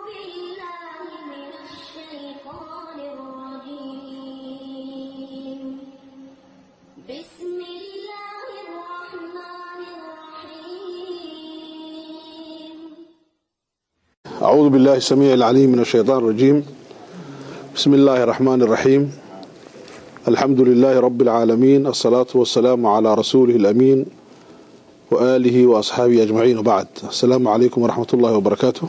بالله من الشيطان الرجيم بسم الله الرحمن الرحيم أعوذ بالله السميع العليم من الشيطان الرجيم بسم الله الرحمن الرحيم الحمد لله رب العالمين الصلاة والسلام على رسوله الأمين وآله وأصحابه أجمعين وبعد السلام عليكم ورحمة الله وبركاته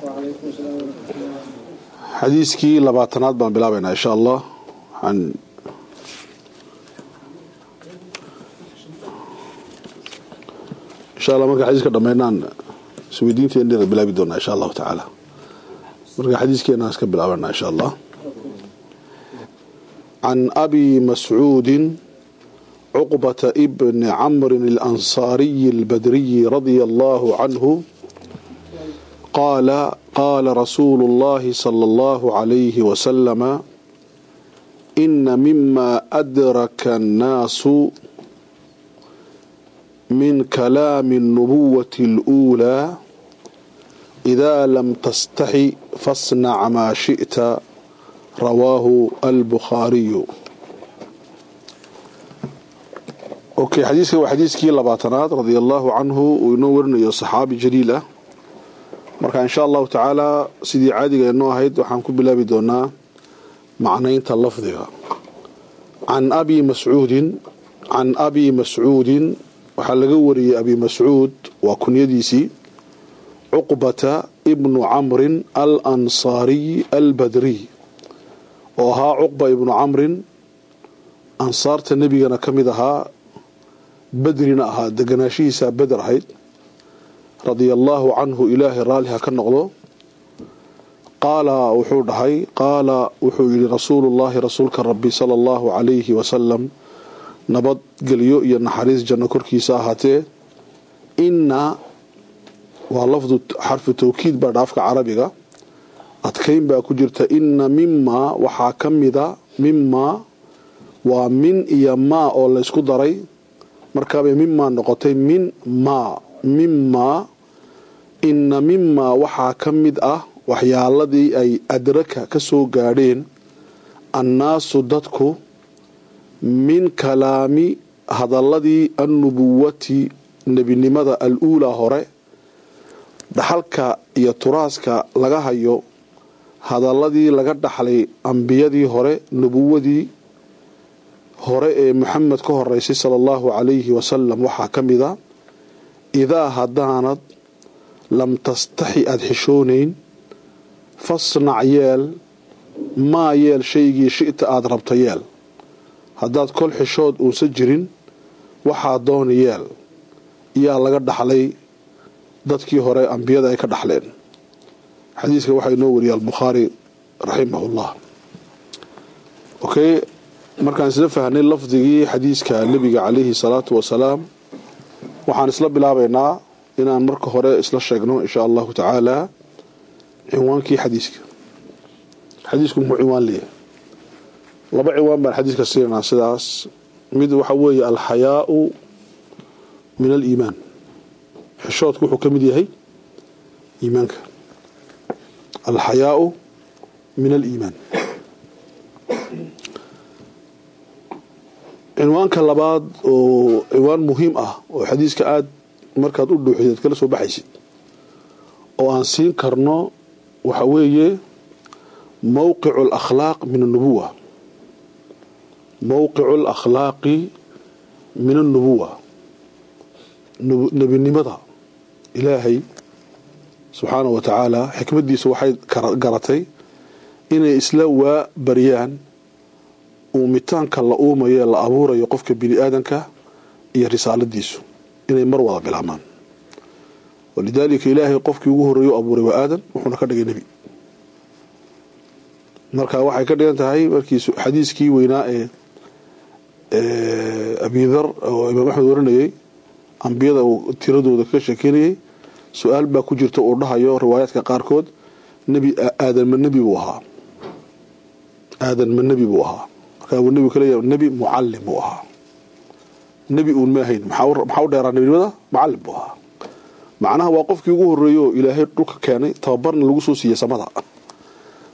حديثكي لباتنات بان بلابنا إن شاء الله عن إن شاء الله مركا حديثك دمينان سويدينتي إني بلابي دونا إن شاء الله تعالى مركا حديثكي iska bilaabana إن شاء الله عن أبي مسعود عقبة ابن عمرو الأنصاري البدري رضي الله عنه قال قال رسول الله صلى الله عليه وسلم إن مما أدرك الناس من كلام النبوة الأولى إذا لم تستحي فاصنع ما شئت رواه البخاري اوكي حديثك وحديثكي لباتنات رضي الله عنه وينورنا يا صحابي جليل ah marka insha Allah taala sidii caadiga inoo ahayd waxaan ku bilaabi doonaa macnaynta lafdiga an abi mas'ud an abi mas'ud waxa laga wariyay abi mas'ud waa kunyadiisi uqbata ibn amr al-ansari al-badri oo ahaa cuqba ibnu camrin ansaarta nebigana ka mid ahaa bedrina ahaa deganaashihiisaa beder ahayd radia allaahu canhu ilaahay raalliha ka noqdo qaala wuxuu dhahay qaala wuxuu yidhi rasuulullaahi rasuulka rabbi sala allahu calayhi wasalam nabadgelyo iyo naxariis janno korkiisa ahaatee inna waa lafdu xarfu tawkiid baa dhaafka carabiga adkayn baa ku jirta inna mimaa waxaa ka mida mimaa waa min iyo maa oo laysku daray markaabay mimaa noqotay min maa mimaa inna mimaa waxaa ka mid ah waxyaaladii ay adraka ka soo gaadheen annaasu dadku min kalaami hadaladii annubuwati nebinimada al-uulaa hore dhaxalka iyo turaaska laga hayo hadaladii laga dhaxlay ambiyadii hore nubuwadii hore ee maxamed ka horeysay sala allahu calayhi wasalam waxaa ka mid a idaa haddaanad lam tastaxi aada xishoonayn fasnac yeel maa yeel shaygii shita aada rabta yeel haddaad kol xishood uusan jirin waxaa dooni yeel yaa laga dhaxlay dadkii hore ambiyada ay ka dhaxleen xadiiska waxaa inoo wariyay albukhaari raximahullah okay markaan isla fahnay lafdigii xadiiska nebiga calayhi salaatu wasalaam waxaan isla bilaabaynaa inaan marka hore isla sheegno insha allahu tacaala cinwaankii xadiiska xadiisku muxuu cinwaan leeyahay laba cinwaan baan xadiiska siinanaa sidaas mid waxa weeye alxayaau min aliimaan xishoodku wuxuu ka mid yahay iimaanka alxayaau min aliimaan cinwaanka labaad oo cinwaan muhiim ah oo xadiiska aada markaad u dhuuxideed kala soo baxaysid oo aan siin karno waxa weeye mowqicu alakhlaaq min annubuwa mowqicu alakhlaaqi min annubuwa nebinimada ilaahay subxaana wa tacaala xikmadiisa waxay garatay inay isla waa baryaan uumitaanka la uumayo ee la abuurayo qofka bini aadanka iyo risaaladiisu inay mar wada bilaabmaan walidaalika ilaahay qofkii ugu horreeyo u abuuray waa aadan wuxuuna ka dhigay nebi marka waxay ka dhigan tahay markii xadiiskii weynaa ee abidar oo imaam axmed warinayay ambiyada uu tiradooda ka sheekeynayay su-aal baa ku jirta uu dhahayo riwaayaadka qaarkood nebi aadan ma nebi buu ahaa aadan ma nebi buu ahaa markaa uu nebigu kaleeyahay nebi mucallim buu ahaa nebi uun ma ahayn maxaa u dheeraa nebinimada mucallim buu ahaa macnaha waa qofkii ugu horreeyey oo ilaahay dhulka keenay tababarna lagu soo siiyey samada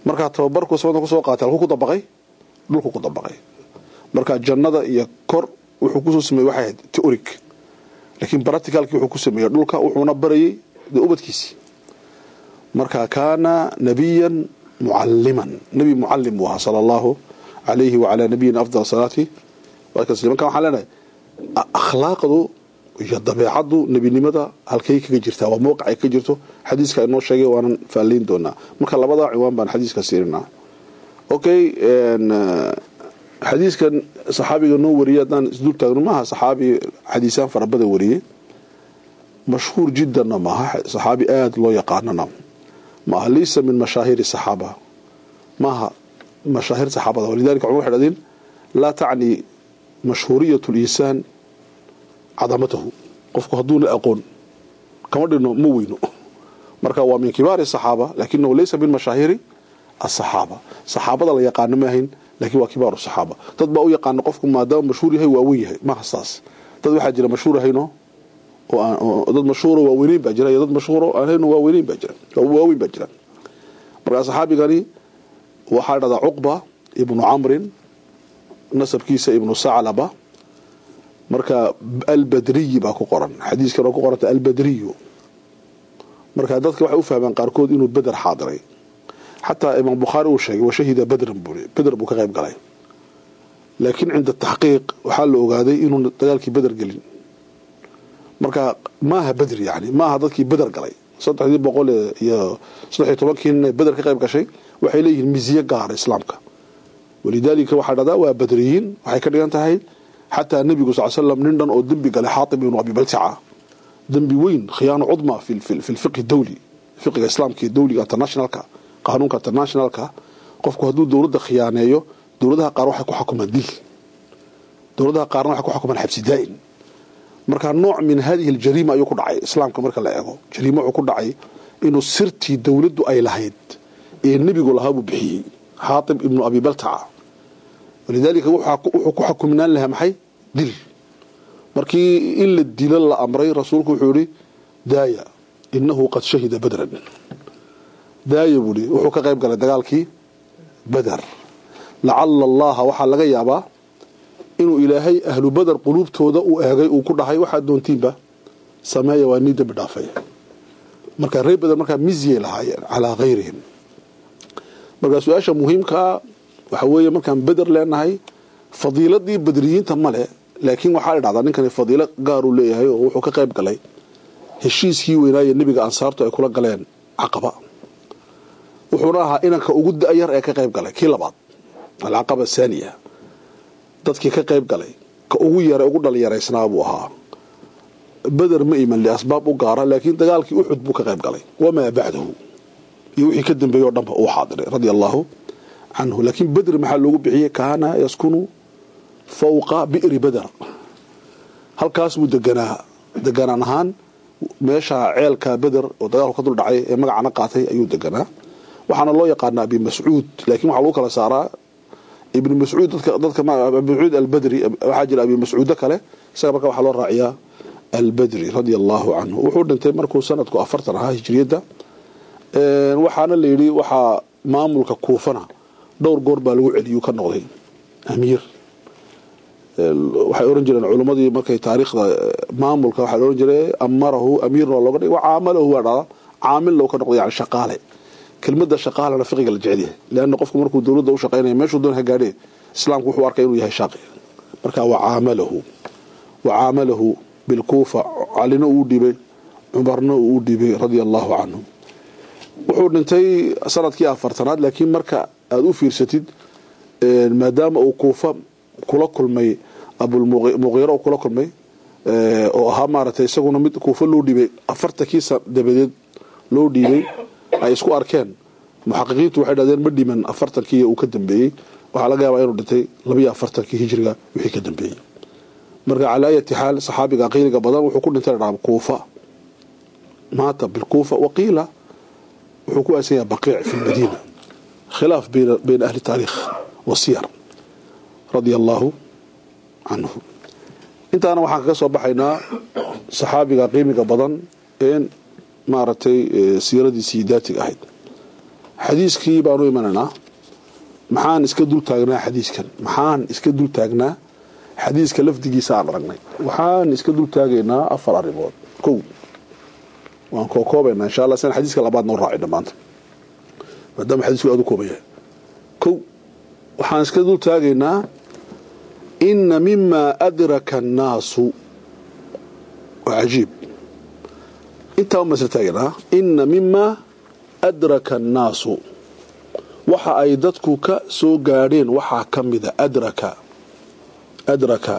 markaa tababarku samada kusoo qaatay halkuu ku dabaqay dhulku ku dabaqay marka jannada iyo kor wuxuu kusoo sameeyey waxay ahayd teoric laakiin practicalkii wuxuu ku sameeyey dhulka wuxuuna barayay dee ubadkiisii marka kaana nabiyan mucaliman nebi mucalim buu ahaa sala allahu calayhi wacalaa nabiyina afdal salaati marka waxaan leenahay akhlaaqdu iyo dabeecaddu nebinimada halkay kaga jirtaa waa mowqic ay ka jirto xadiiska inoo sheegay waanan faalayn doonaa marka labada ciwaan baan xadiiska siirinaa okay xadiiskan saxaabiga noo wariyay haddaan isdul taagno maaha saxaabi xadiisaan fara badan wariyey mashhuur jiddanna maaha saxaabi aada loo yaqaanana maaha laysa min mashaahiri saxaaba maaha mashaahir saxaabada walidalika cumar waxay dhahdeen laa tacni mashhuuriyat linsaan cadamatahu qofku hadduuna aqoon kama dhino ma weyno marka waa min kibaari saxaaba lakinahu laysa min mashaahiri asaxaaba saxaabada la yaqaano ma ahayn lakin waa kibaaru saxaaba dad baa u yaqaana qofku maadaama mashhuur yahay waa weyn yahay maaha saas dad waxaa jira mashhuur ahayno dad mashhuuro waaweyneyn baa jira iyo dad mashhuuro ahayno waaweyneyn baa jira waaweyn baa jira markaa saxaabigani waxaa dhahdaa cuqba ibnu camrin nasabkiisa ibnu saclaba marka albadriyi baa ku qoran xadiiskan oo ku qoranta albadriyu marka dadka waxay u fahmaan qaarkood inuu beder xaadiray xataa imaam bukhaari uu sheegay washahida badran buu beder buu ka qayb galay laakiin cinda taxqiiq waxaa la ogaaday inuu dagaalkii beder gelin marka maaha beder yani maaha dadkii beder galay saddexdii boqol iyo saddexiyo tobankii nin ee beder ka qayb gashay waxay leeyihiin misiye gaara islaamka walidaalika waxaa dhahdaa waa badriyiin waxay ka dhigan tahay xataa nebigu sal slam nin dhan oo dembi galay xaatib ibnu abi baltaca dembi weyn khiyaano cudma fi lfiqhi dawli fiqiga islaamka iyo dawliga internationalka qaanuunka internationalka qofku hadduu dowladda khiyaaneeyo dowladaha qaar waxay ku xukumaan dil dowladaha qaarna waxay ku xukumaan xabsi daa'in marka nooc min hadihi aljariima ayuu ku dhacay islaamka marka la eego jariimo wuxuu ku dhacay inuu sirtii dowladdu ay lahayd ee nebigu lahaa buu bixiyey xaatib ibnu abi baltaca walidaalika wuxuu ku xukuminaan lahaa maxay dil markii in la dilo la amray rasuulku wuxuu yihi daaya inahu qad shahida badran daaya buu i wuxuu ka qayb galay dagaalkii beder lacala allaha waxaa laga yaabaa inuu ilaahay ahlu beder quluubtooda uu eegay uu ku dhahay waxaad doontiinba sameeya waa nii dembi dhaafay marka reer beder markaa mizyay lahaayeen calaa hayrihim marka su-aasha muhiimkaa waxa weeye markaan beder leenahay fadiiladii badriyiinta male laakiin waxaa la dhahdaa ninkani fadiilo gaaruu leeyahay oo wuxuu ka qayb galay heshiiskii weynaaye nebiga ansaartu ay kula galeen caqaba wuxuuna ahaa inanka ugu da-yar ee ka qayb galay kii labaad alcaqaba athaniya dadkii ka qayb galay ka ugu yara ugu dhalinyaraysnaa buu ahaa beder ma iman liasbaab u gaara laakiin dagaalkii uxud buu ka qayb galay wamaa bacdahu iyo wixii ka dambeeyey oo dhanba uu xaadiray radia allahu canhu laakiin bedri maxaa loogu bixiyey kaana yaskunu fawqa bi'ri beder halkaas buu deganaa deganaan ahaan meesha ceelka beder oo dagaalku ka dul dhacay ee magacana qaatay ayuu deganaa waxaana loo yaqaanaa abi mascuud laakiin waxaa lagu kala saaraa ibnu mascuud dadka dadka abi mascuud albadri waxaa jira abi mascuudo kale isaga marka waxaa loo raaciyaa albadri radia allahu canhu wuxuu dhintay markuu sanadku afartan ahaa hijriyadda waxaana la yidhi waxaa maamulka kuufana dhowr goor baa lagu celiyuu ka noqday amiir waxay oran jireen culimmadii markay taariikhda maamulka waxaa la oran jiray amarahu amiirna looga dhigay caamalahu waa dhada caamil loo ka noqday yani shaqaale kelmadda shaqaalana fiqiga la jecel yahay leanna qofku markuu dowladda u shaqaynaya meeshuu doon ha gaadhee islaamku wuxuu arkay inuu yahay shaaqi marka wacaamalahu wacaamalahu bilkuufa calina uu dhibay cumarna uu dhibay radia allahu canhu wuxuu dhintay sanadkii afartanaad laakiin marka aada u fiirsatid maadaama uu kuufa kula kulmay abulmuqiiro kula kulmay oo ahaa maaragtay isaguna mid kuufa loo dhiibay afartankiisa dabadeed loo dhiibay ay isku arkeen muxaqiqiintu waxay dhahdeen ma dhiman afartankii uu ka dambeeyey waxaa laga yaabaa inuu dhintay labayo afartankii hijriga wixii ka dambeeyey marka calaa ayati xaal saxaabiga qiiliga badan wuxuu ku dhintay dhaa kuufa maata bilkuufa waqiila wuxuu ku aasan yahay baqiic fi lmadiina khilaaf bayna ahli taariikh wasiyar radia allaahu canhu intaana waxaan kaga soo baxaynaa saxaabiga qiimiga badan ee maaragtay siiradiisii daatiga ahayd xadiiskii baanu imanaynaa maxaan iska dul taagnaa xadiiskan maxaan iska dul taagnaa xadiiska lafdigiisa aan aragnay waxaan iska dul taagaynaa afar arrimood kow waan kookoobaynaa insha allah sian xadiiska labaad noo raacay dhammaanta maadaama xadiisku aad u kooban yahay kow waxaan iska dul taagaynaa ina mima adraka annaasu waa cajiib intaa uma isla taagaynaa ina mima adraka annaasu waxa ay dadku ka soo gaadheen waxaa ka mida adraka adraka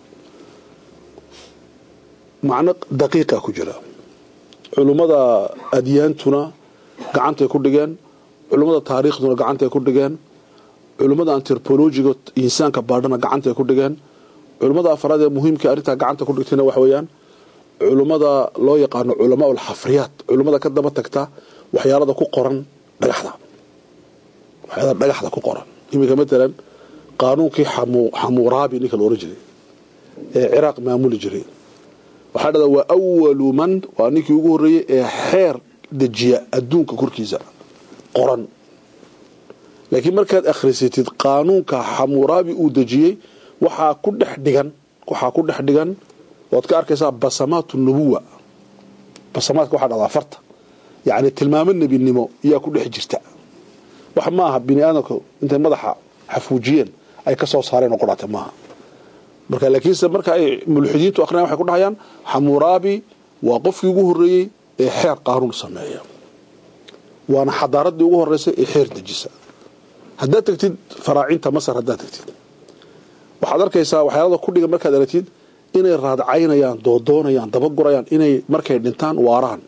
macno daqiiqa ku jira culummada adyaantuna gacantay ku dhigeen culummada taariikhduna gacantay ku dhigeen culummada antropologiga insaanka baadhana gacantay ku dhigeen culummada afraad ee muhiimka arrintaa gacanta ku dhigtayna waxa weeyaan culummada loo yaqaano culamaa ulxafriyaat culummada ka daba tagta waxyaalada ku qoran dhagaxda waxyaalada dhagaxda ku qoran iminka matalan qaanuunkii xamuuraabi ninka la ohan jiray ee ciraaq maamuli jiray waxaa dhada waa awalu man waa ninkii ugu horreeyey ee xeer dejiya adduunka korkiisa qoran laakiin markaad akhrisatid qaanuunka xamuuraabi uu dejiyey waxaa ku dhex dhigan waxaa ku dhex dhigan waad ka arkaysaa basamaatu nubuwa basamaadka waxaa dhahdaa farta yacni tilmaamo nebinimo iyaa ku dhex jirta wax maaha bini aadamku intay madaxa xafuujiyeen ay ka soo saareen oo qudhaatay maaha marka laakiinse marka ay mulxidiintu akhriyan waxay ku dhahayaan xamuuraabi waa qofkii ugu horreeyey ee xeer qaanuun sameeya waana xadaaradii ugu horreysay ee xeer dejisa haddaad tagtid faraacinta masar haddaad tagtid waxaad arkaysaa waxyaalada ku dhigan markaad aragtid inay raadcaynayaan doodoonayaan dabagurayaan inay markay dhintaan waaraan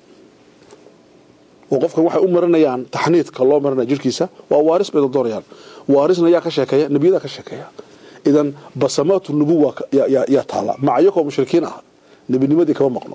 oo qofkan waxay u marinayaan taxniidka loo marinaya jirkiisa waa waaris bay doodoonayaan waarisna yaa ka sheekeeya nebiyadaa ka sheekeeya idan basamaatu nubuwa yaa taala maca iyakoo mushrikiin ah nebinimadii kama maqno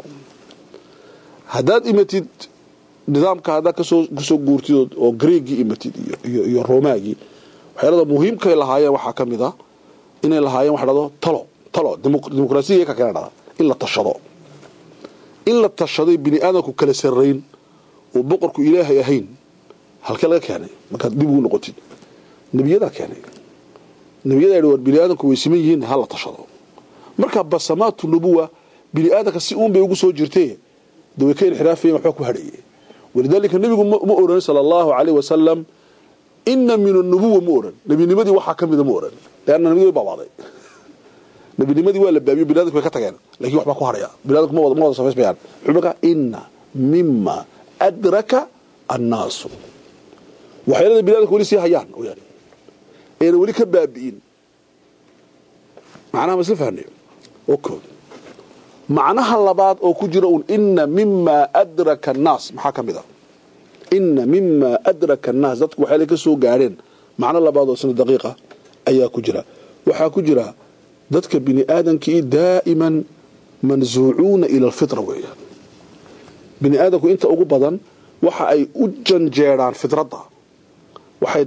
haddaad imatid nidaamka haddaad kasoo guurtid oo greegii imatid iyo romaagii waxyaalada muhiimkay lahaayeen waxaa ka mid a inay lahaayeen waxa dhado talo talo dimuqraasiya ka keena dhada in la tashado in la tashaday bini aadamku kala sarrayn oo boqorku ilaahay ahayn halkee laga keenay markaad dib ugu noqotid nebiyadaa keenay nebiyada yidhi war bini aadamku way siman yihiin ha la tashado marka basamaatu nubuwa bini aadamka si uun bay ugu soo jirtee de way ka inxiraafayeen waxba ku hadhaye walidaalika nebigu ma oran sala allahu calayh wasalam ina min anubuwa ma oran nebinimadii waxaa ka mida ma oran leanna nebiyadi way baabaaday nebinimadii waa la baabiyo bini adamku way ka tageen lakin waxbaa ku hadhaya bini adamku ma wada samaysmayaan wuxuu markaa ina mima adraka annaasu waxyaalada bini adamku weli sii hayaan yani ayna weli ka baabi'in macnaha ma isla fahnay o macnaha labaad oo ku jira un ina mima adraka annaas maxaa ka mid a ina mima adraka annaas dadku waxyaala ka soo gaadheen macno labaad oo isna daqiiqa ayaa ku jira waxaa ku jira dadka bini aadamkii daa'iman mansuucuuna ila alfitra weeyaan bini aadamku inta ugu badan waxa ay u janjeedhaan fitradda waxay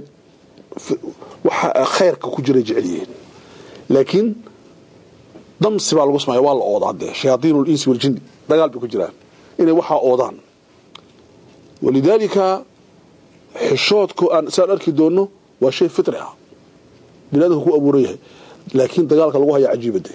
waxa khayrka ku jira jecel yihiin laakiin damsi baa lagu samaya waa la oodaa dee shayaaiin linsi waljini dagaal bay ku jiraan inay waxaa oodaan walidaalika xishoodku aan saan arki doonno waa shay fitri ah bini adamka ku abuuran yahay laakiin dagaalka lagu haya cajiibade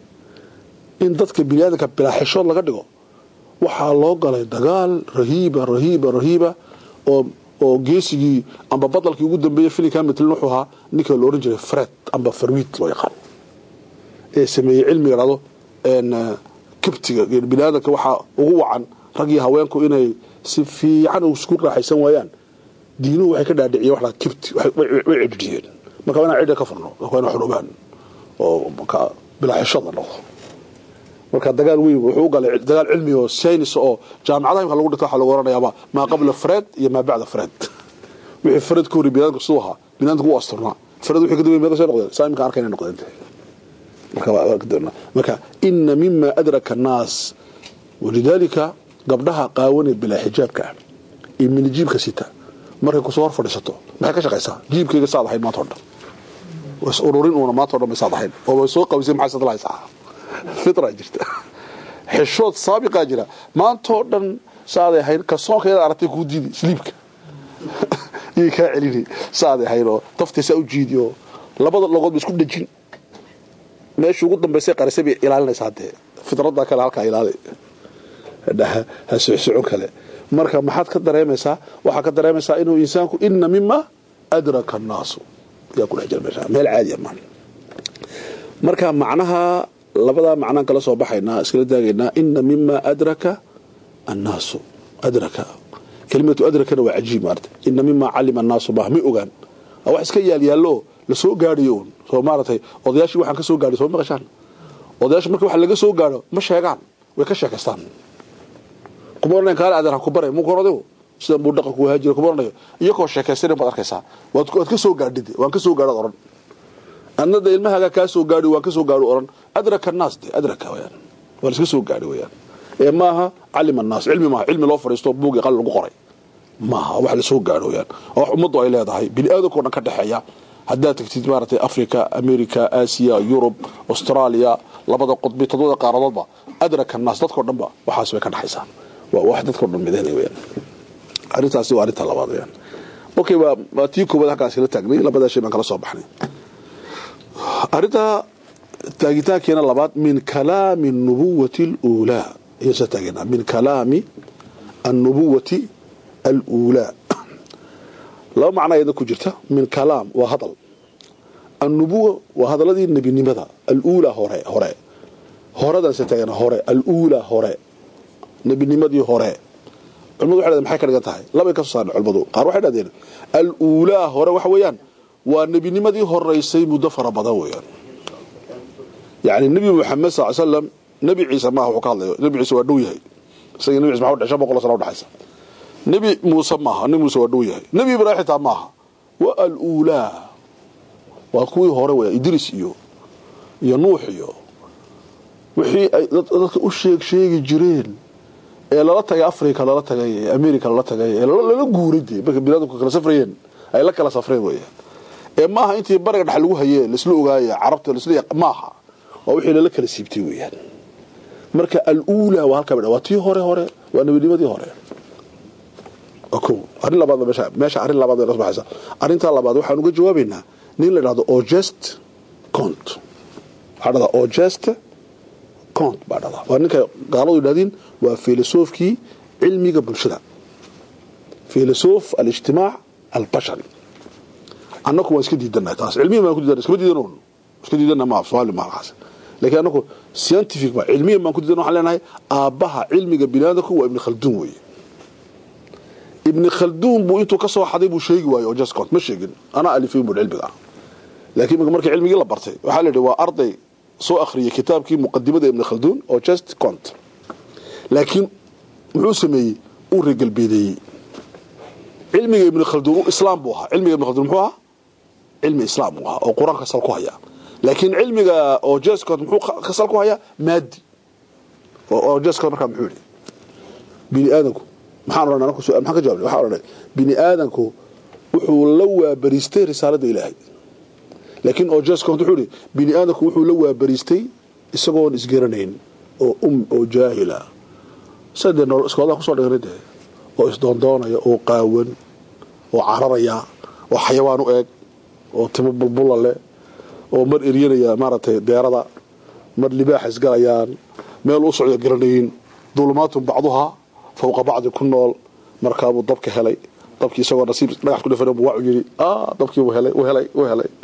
in dadka bini aadamka bilaa xishood laga dhigo waxaa loo galay dagaal rahiiba rahiiba rahiiba oo oo geesigii amba badalkii ugu dambeeyey filinka mitlin wuxuu ahaa ninka la ohan jiray fred amba farwiid loo yaqaan ee sameeyey cilmiga dhado kibtiga bini aadamka waxaa ugu wacan rag iyo haweenku inay si fiican isku raaxaysan waayaan diinuhu waxay ka dhaadhiciyeen wax kibti way cidhidhiyeen marka waa inaan cidha ka furno waa inaan xorobaan oo bilaa xishood la noqdo marka dagaal weyn wuxuu u galay dagaal cilmi oo saynis oo jaamacadaha imka lagu dhigto waxaa lagu oranayaaba maa qabla fred iyo maa bacda fred wixii fred ka horey biniadamka siduu ahaa biniadamka u asturna fred wixii ka dambeeyay meeqa soo noqdeen saa imka arkayna noqdeen marka ina mima adraka annaas walidaalika gabdhaha qaawanee bilaa xijaabka ah iyo minijiibka sita markay kusoo hor fadhiisato maxay ka shaqaysaa jiibkayga saad ahayd maanta o dhan was ururin uuna maanta o dhan bay saad ahayd oo way soo qabisay maxay sad lahaysaa fitra jirta xishood saabiqaa jira maantoo dhan saaday ahayd ka soonkeeda aragtay kuu diidi sliibka yay kaa celini saaday ahayn oo daftaysaa u jiidi oo labada logood ba isku dhejin meesha ugu dambaysay qarisay bay ilaalinaysaa dee fidrada kale halkaa ilaali dhaha ha socsocon kale marka maxaad ka dareemaysaa waxaa ka dareemaysaa inuu insaanku ina mima adraka annaasu yaa ku dhex jira meesha meel caadiya maan marka macnaha labadaa macnaan kala soo baxaynaa iskala daagaynaa ina mima adraka annaasu adraka kelimatu adrakana waa cajiib maarata ina mima calima annaasu bah may ogaan waa wax iska yaalyaallo lasoo gaadhayo un soo maaratay odayaashii waxaan ka soo gaadhay soo maqashaan odayaasha marka wax laga soo gaadho ma sheegaan way ka sheekaystaan kuma oranayan kaale adeer ha ku baray muku oradayo sidan buu dhaqanku ahaa jira kuma oranayo iyakoo sheekaysanan baad arkaysaa waad waad ka soo gaadhid waan ka soo gaadhood oran annada ilmahaaga kaa soo gaadhi waan ka soo gaadho oran adraka annaas de adraka wayaan waa la iska soo gaadhi wayaan ee maaha calima annaas cilmi maaha cilmi loo fadhiisto buugii qalin lagu qoray maaha wax la soo gaadho wayaan oo wax ummaddu ay leedahay bini aadamkao dhan ka dhexeeya haddaad tagtid maaragtay africa america aasiya yurub australia labada qudbi todobada qaaradoodba adraka annaas dadkao dhanba waxaas way ka dhexaysaa waa wax dadkao dhan midaynay wayaan arrintaasi waa arrinta labaad wayaan okay waa waa tii koowaad halkaas kala taagnay labadaa shay baan kala soo baxnay arrinta taagitaankeena labaad min kalaami الnubuwati اluulaa ayaan soo taageynaa min kalaami annubuwati aluulaa laba macno ayadna ku jirta min kalaam waa hadal annubuwa waa hadaladii nebinimada aluulaa hore hore horadaan soo taageynaa hore aluulaa hore nebinimadii hore culimadu waxay dhahdeen maxay ka dhigan tahay labay ka soo saareen culimadu qaar waxay dhahdeen aluulaa hore waxa weeyaan waa nebinimadii horeysay muddo fara badan weeyaan yani nebi moxamed sal slam nebi ciise maaha wuxuu ka hadlayo nebi ciise waa dhow yahay isaga nebi ciise maxaa udhe shan boqol sano udhexaysa nebi muuse maaha nebi muuse waa dhow yahay nebi ibraahim xitaa maaha waa aluulaa waa kuwii hore weya idris iyo iyo nuux iyo wixii ay dadka u sheeg sheegi jireen ee lala tagay africa lala tagay ee america lala tagay ee lala guuray dee marka biniadamku kala safrayeen ay la kala safreen weya ee maaha intii bariga dhex lagu hayee laisla ogaaya carabta lasla maaha waa wixii lala kala siibtay weeyaan marka aluulaa waa halkaa waa tii hore hore waa nebinimadii hore ko arrin labaad meesha meesha arrin labaad bay nasbaxaysa arrintaa labaad waxaan uga jawaabaynaa nin la dhahdo ogest cont waxaa dhahdaa ogest cont baa dhahdaa waa ninka gaaladu yidhahdiin waa filosofkii cilmiga bulshada filosof alijtimaac albashari annaku waan iska diidanahay taas cilmiyan baan ku diidana iskama diidan iska diidana ma soomaali maalkaas laakiin annaku scientific ma cilmiyan baan ku diidan waxaan leenahay aabbaha cilmiga biniaadamku waa ibni khalduun weeye ibni khalduun buu intuu ka soo xaday buu sheegi waayo oo jascont ma sheegin anaa alifin buu cilmiga laakiin markii cilmigii la bartay waxaa la yidhi waa arday soo akhriyay kitaabkii muqadimada ibni khalduun oo just cont laakiin muxuu sameeyey uu reegalbeedeeyey cilmiga ibni khalduun islaam buu ahaa cilmiga ibni khalduun muxuu ahaa cilmi islaam buu ahaa oo qur-aanka sal ku haya laakiin cilmiga oo jascont muxuu ka sal ku hayaa maadi oo jascont markaa muxuu yidhi bini aadanku maxaan odhanay anaku maxaan ka jawabnay waxaan odhanay bini aadanku wuxuu la waabariistay risaaladda ilaahay laakiin oo jascont wuxuu yidhi bini aadanku wuxuu la waabariistay isagoon isgaranayn oo um oo jaahila sadee nool iskoolaha kusoo dhiganay dee oo isdoondoonaya oo qaawan oo cararaya oo xayawaan u eeg oo timo bulbula leh oo mar eryanaya maaragtay deerada mar libaaxa isgalayaan meel u socda garanayin dulumaatun bacduhaa fawqa bacdi ku nool markaabuu dabka helay dabkii isagoo nasiib dhagax ku dhafan buu wacu yidhi dabkii wuu helay wuu helay wuu helay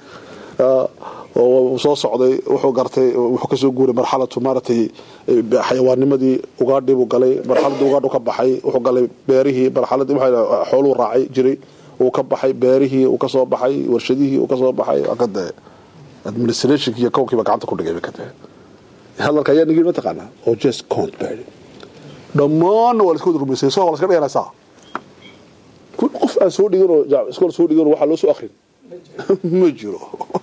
oo soo socday wuxuu gartay wuxuu kasoo guuray marxalatu maaragtay xayawaannimadii ugaadhii buu galay marxaladii ugaadhu ka baxay wuxuu galay beerihii marxaladii waxa xooluu raacay jiray uu ka baxay beerihii uu kasoo baxay warshadihii uu kasoo baxay akade administrationki iyo kownkiiba gacanta ku dhigay kade hadalka ayaa nigi mataqaanaa oo just count baa yidhi dhammaanna waa la iska wada rumaysay soo la iska dhiganaysaa kun qof aan soo dhiganoo iskool soo dhiganoo waxaa loo soo akrin ma jiro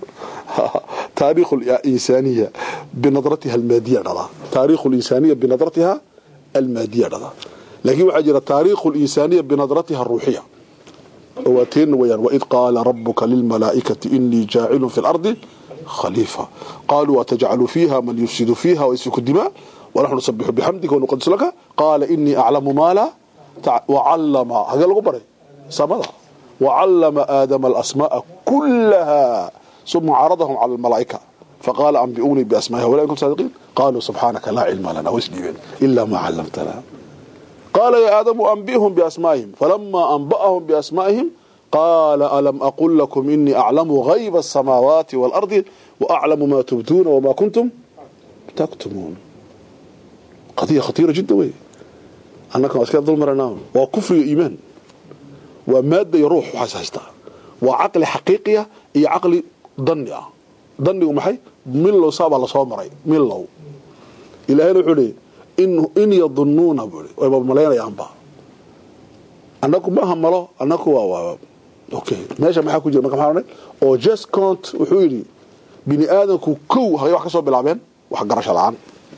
taariikh insaaniya binadratiha almaadiya dhala taariikh linsaaniya binadratiha almaadiya dhala laakiin waxaa jira taariikh linsaaniya binadratiha aruuxiya oo waa teen weyaan waid qaala rabuka lilmalaa'ikati inii jaacilun fi lardi khaliifa qaaluu atajcalu fiiha man yufsidu fiiha waysfiku dimaa wanaxnu nusabixu bixamdika wanuqadis laka qaala inii aclamu maa laa wacallama hagee lagu baray samada wacallama aadama alasmaaa kullaha uma caradahum cala almalaa'ika faqaala anbi'uunii biasmaa'iha walaa in kuntum saadiqiin qaaluu subxaanaka laa cilma lana way isdhiibeen ilaa maa callamtana qaala yaa aadamu anbi'hum biasmaa'ihim falamaa anba'ahum biasmaa'ihim qaala alam aqul lakum inii aclamu hayba asamaawaati waalardi waaclamu maa tubduuna wamaa kuntum taktumuun qadiya khatiira jidda wey annaka waa iska dulmaranaa waa kufriga iimaan waa maadda iyo ruux waxaas haystaa waa caqli xaqiiqiya iyo caqli danni ah dannigu maxay milow saabaa lasoo maray milow ilaahayna wuxuu leeyay in yadunnuuna buu i wayba malaynayaanba annagu maaha malo annagu waa okay meesha maxaa ku jira marka maxaa odhanay oo just count wuxuu yidhi bini aadamku kow hagay wax ka soo bilaabeen wax garasho la-aan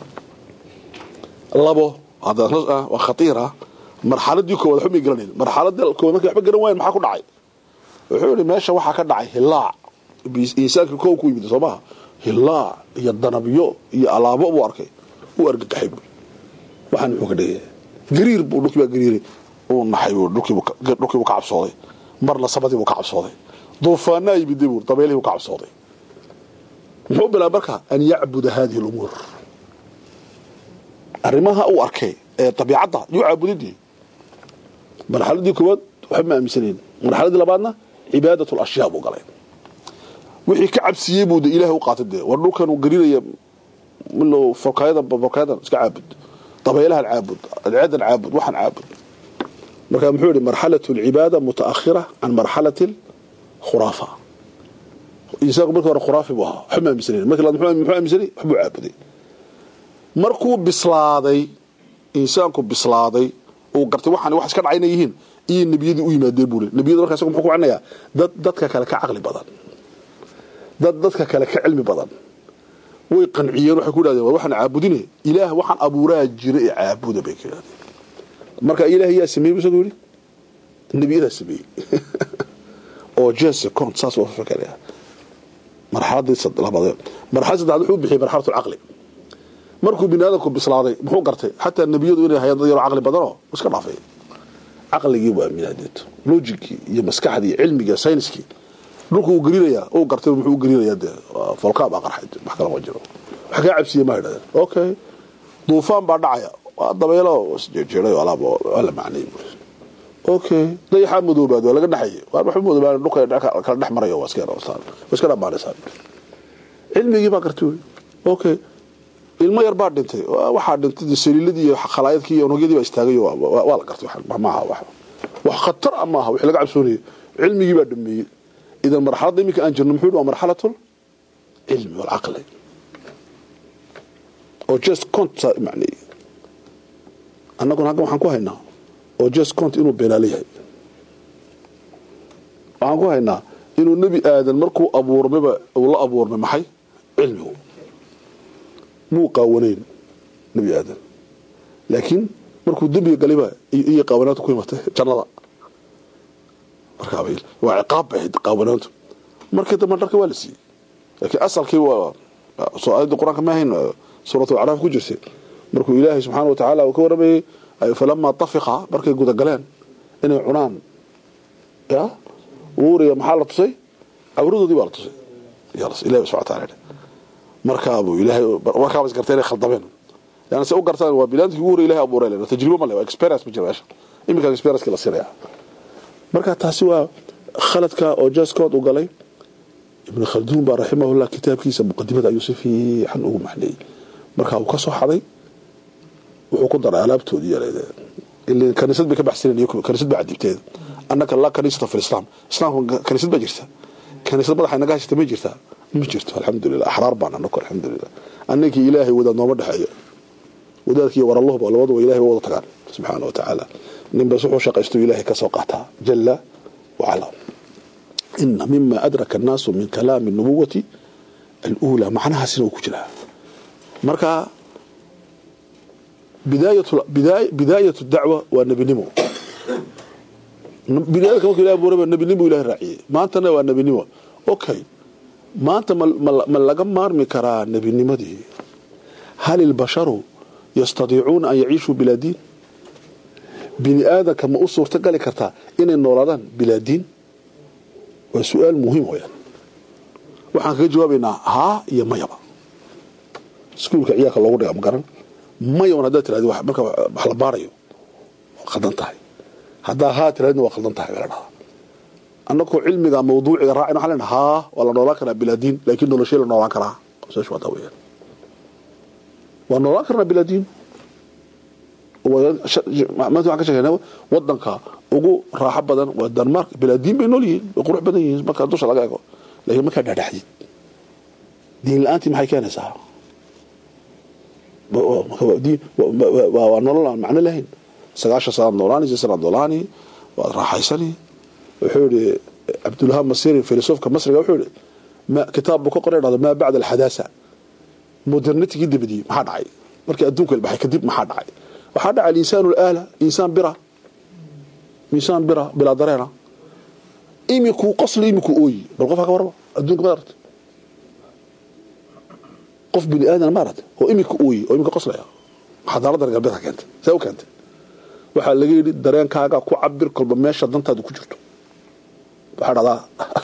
labo waa khatiira marxaladii koowaad waxba may garanayn marxaladii koowaad markay waxba garan waayeen maxaa ku dhacay wuxuu yidhi meesha waxaa ka dhacay hilaac insaankii kow ku yimid soo maha hilaac iyo danabyo iyo alaabo buu arkay uu argagaxay buu waxaan muxuu ka dhigaya gariir buu dhulkii baa gariiray uu naxay buu dhulkii buu ka cabsooday marna sabadii buu ka cabsooday duufaanaa yimiday buu dabeelihii buu ka cabsooday muxuu bilaabay marka an yacbuda hadihi lumuur arrimaha uu arkay ee dabiicadda yuu caabudidii marxaladii koowaad waxba ma aaminsanayn marxaladii labaadna cibaadat lashyaa buu galay wixii ka cabsiiyey buu de ilahay u qaatay dee war dhulkan uu garinaya milo forkaayadan forkaayadan iska caabud dabeelahan caabud adceedan caabud waxaan caabud marka muxuu yihi marxalat alcibaada mutaakhira can marxalati alkhuraafa insaanku markii hore khuraafi buu ahaa waxba ma aaminsanayn markii labaad muxuu aaminsanay waxbuu caabuday markuu bislaaday insaanku bislaaday uu gartay waxaan wax iska dhacay inay yihiin iyo nebiyadii u yimaadeen buu le nebiyada markaa isagu muxuu ku macnayaa dad dadka kale ka caqli badan dad dadka kale ka cilmi badan way qanciyeen waxay ku yidhahdeen war waxaan caabudine ilaah waxaan abuuraa jira ee caabuda bay ka yidhahdeen marka ilaah yaa sameeyey isagu yidhi nebiyadaa sameeyey oo jesse cont saas waa fakaraya marxaladii labaad marxalad saddexaad wuxuu bixiyey marxalatu alcaqli markuu bini aadamku bislaaday muxuu gartay xataa nebiyadu inay hayaan dad yaroo caqli badanoo iska dhaafay caqligii waa minadeeto logikii iyo maskaxdii iyo cilmigii sayniskii dhulku uu gelinayaa uu gartay muxuu u gelinayaa dee folkaa baa qarxay wax kale ma jiro wax kaa cabsiye ma yidhahdeen okay duufaan baa dhacaya waa dabeelo isjeejeeray alaab waa la macnay buu okay dayaxaa madoobaad waa laga dhaxayay waa waxba madoobaan dhulka kala dhex marayo waa iska waa iska dhamaanaysaa cilmigii baa gartay wey okay ilmo yar baa dhintay waxaa dhintay saliiladii iyo khalaayadkii iyo unugyadii baa istaagay waa la gartay maaha wax wax khatar ah maaha wixii laga cabsoonayay cilmigii baa dhameeyey idan marxaladda iminka aan jirno muxuu waa marxalatul cilmi walcaqli oo just cont macneeyey annaguna halkan waxaan ku haynaa oo just cont inuu beenaale yahay waxaan ku haynaa inuu nebi aadan markuu abuurmayba uu la abuurmay maxay cilmigu muu qaawanayn nebi aadan laakiin markuu dembiga galayba iyo qaawanaanta ku imatay jannada markaa waa ciqaab bay ahayd qaawanaantu markii dambe dharka waa la siiyey laakiin asalkii waa soo aayadda qur-aanka ma ahayn suuratu acraaf ku jirtay markuu ilaahay subxaana wa tacaala uu ka waramayey falamaa tafiqa markay gudagaleen inay cunaan ya uuriya maxaa la tusay cawradoodii baa la tusay ilahi subxana taala markaabuu ilaahay markaaba is gartay inay khaldameen yani se u gartaan waa bilaadkii ugu horey ilahay abuuray len tajribo ma le waa experience ma jira meesha iminka experience la sinaya marka taasi waa khaladka oo jaskood u galay ibn khalduun baa raximahullah kitaabkiisa muqadimada ayuu si fiican ugu maxneeyey marka uu ka soo xaday wuxuu ku daray alaabtoodii yareed kaniisad bay ka baxsaneen kaniisad baa cadibteeda annaka laa kaniisata fi lislaam islaamka kaniisad baa jirta kaniisad madaxa inaga hashata ma jirtaa ma jirto alxamdulilah axraar baan anaku alxamdulilah annakii ilaahay wadaad nooma dhexeeyo wadaadkiiyo waralluhuba labaduba ilahay ba wada tagaan subxaana wa tacaala ninbas wuxuu shaqaysto ilaahay ka soo qaataa jala wacala ina mima adraka annaasu min kalaami nubuwati aluulaa macnahaasina uu ku jiraa marka bidaayatu dacwa waa nebinimo biniadamka marku ilahi abuuraba nebinimo ilahay raaciyey maantana waa nebinimo okay maanta ma laga maarmi karaa nebinimadii hal ilbasharu yastadiicuuna an yaciishuu bilaa diin bini aadamka ma u suurto gali kartaa inay noolaadaan bilaa diin waa su-aal muhiim weyaan waxaan kaga jawaabaynaa haa iyo mayaba iskuulka ciyaalka loogu dhiga magaran mayaban haddaad tirahdi marka wax la baarayo waa khaldan tahay haddaa haa tirahdina waa khaldan tahay baa la dhahaa annagoo cilmiga mawduuciga raacin waxaa lena haa waa la noolaan karaa bilaa diin laakiin noloshee la noolaan karaa saas waa taa weyaan waa noolaan karnaa bilaa diin maanta waxaan ka sheegnaa wadanka ugu raaxo badan waa denmark bilaa diin bay nool yihiin way qurux badan yihiin marka dusha laga ego laakiin markaa dhadhaxdid diin la-aantii maxay keenaysaa waa nolol aan macno lahayn sagaashan sanaad noolaani si sanaad noolaani waad raaxaysani wuxuu yihi cabdulwahaab masiri filosofka masriga wuxuu yihi kitaab buu ka qoray dhahdo maa bacda alxadaasa modernitigii dabadii maxaa dhacay markii adduunka ilbaxay kadib maxaa dhacay waxaa dhacay alinsaan alaala insaan bira insaan bira bilaa dareena imikuu qosli imikuu ooyi bal qofka ka waraba adduunka maad aragtay qof bini aadan ma aragtay oo imika ooyi oo imika qoslaya xadaarada reer galbeedka keentay saa u keentay waxaa laga yidhi dareenkaaga ku cabir kolba meesha dantaadu ku jirto waxaa dhahdaa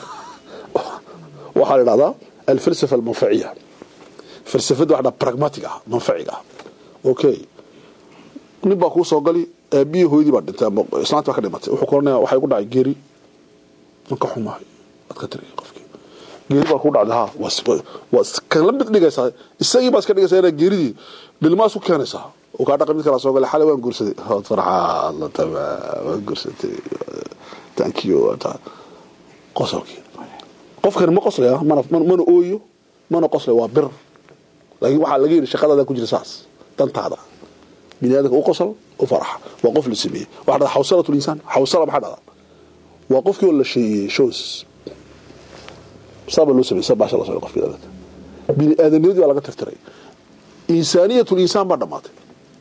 waxaa la dhahdaa alfalsafa almanfaciya falsafada waxa dhahdaa pragmatic ah manfaciga ah okay nin baa kuu soo gali aabbiyi hooyadii baa dhintay ama islaanta baa ka dhimatay wuxuu koranaya waxaa igu dhacay geeri man ka xumahay waad ka tiri qofkii geeri baa kuu dhacday ha waa kala mid dhigaysaa isagii baa iska dhigaysaa inaa geeridii dhilmaas ku keenaysaa uu kaa dhaqa mid kala soo galay xalay waan guursaday waad farxaad la tamaa waan guursatay thank you qosolkii qofkani ma qoslaya mana mana ooyo mana qoslaya waa bir laakiin waxaa laga yidhi shaqadaada ku jira saas dantaada bini aadamka u qosol u faraxa waa qof la sameeyey waxaa dhada xawsalatu linsaan xawsala maxaa dhada waa qofkii oo la sheeyey shows saaba loo sameeyey sabaasha la socday qofkii dadka bini aadamnimadii baa laga tirtiray insaaniyatu linsaan baa dhammaatay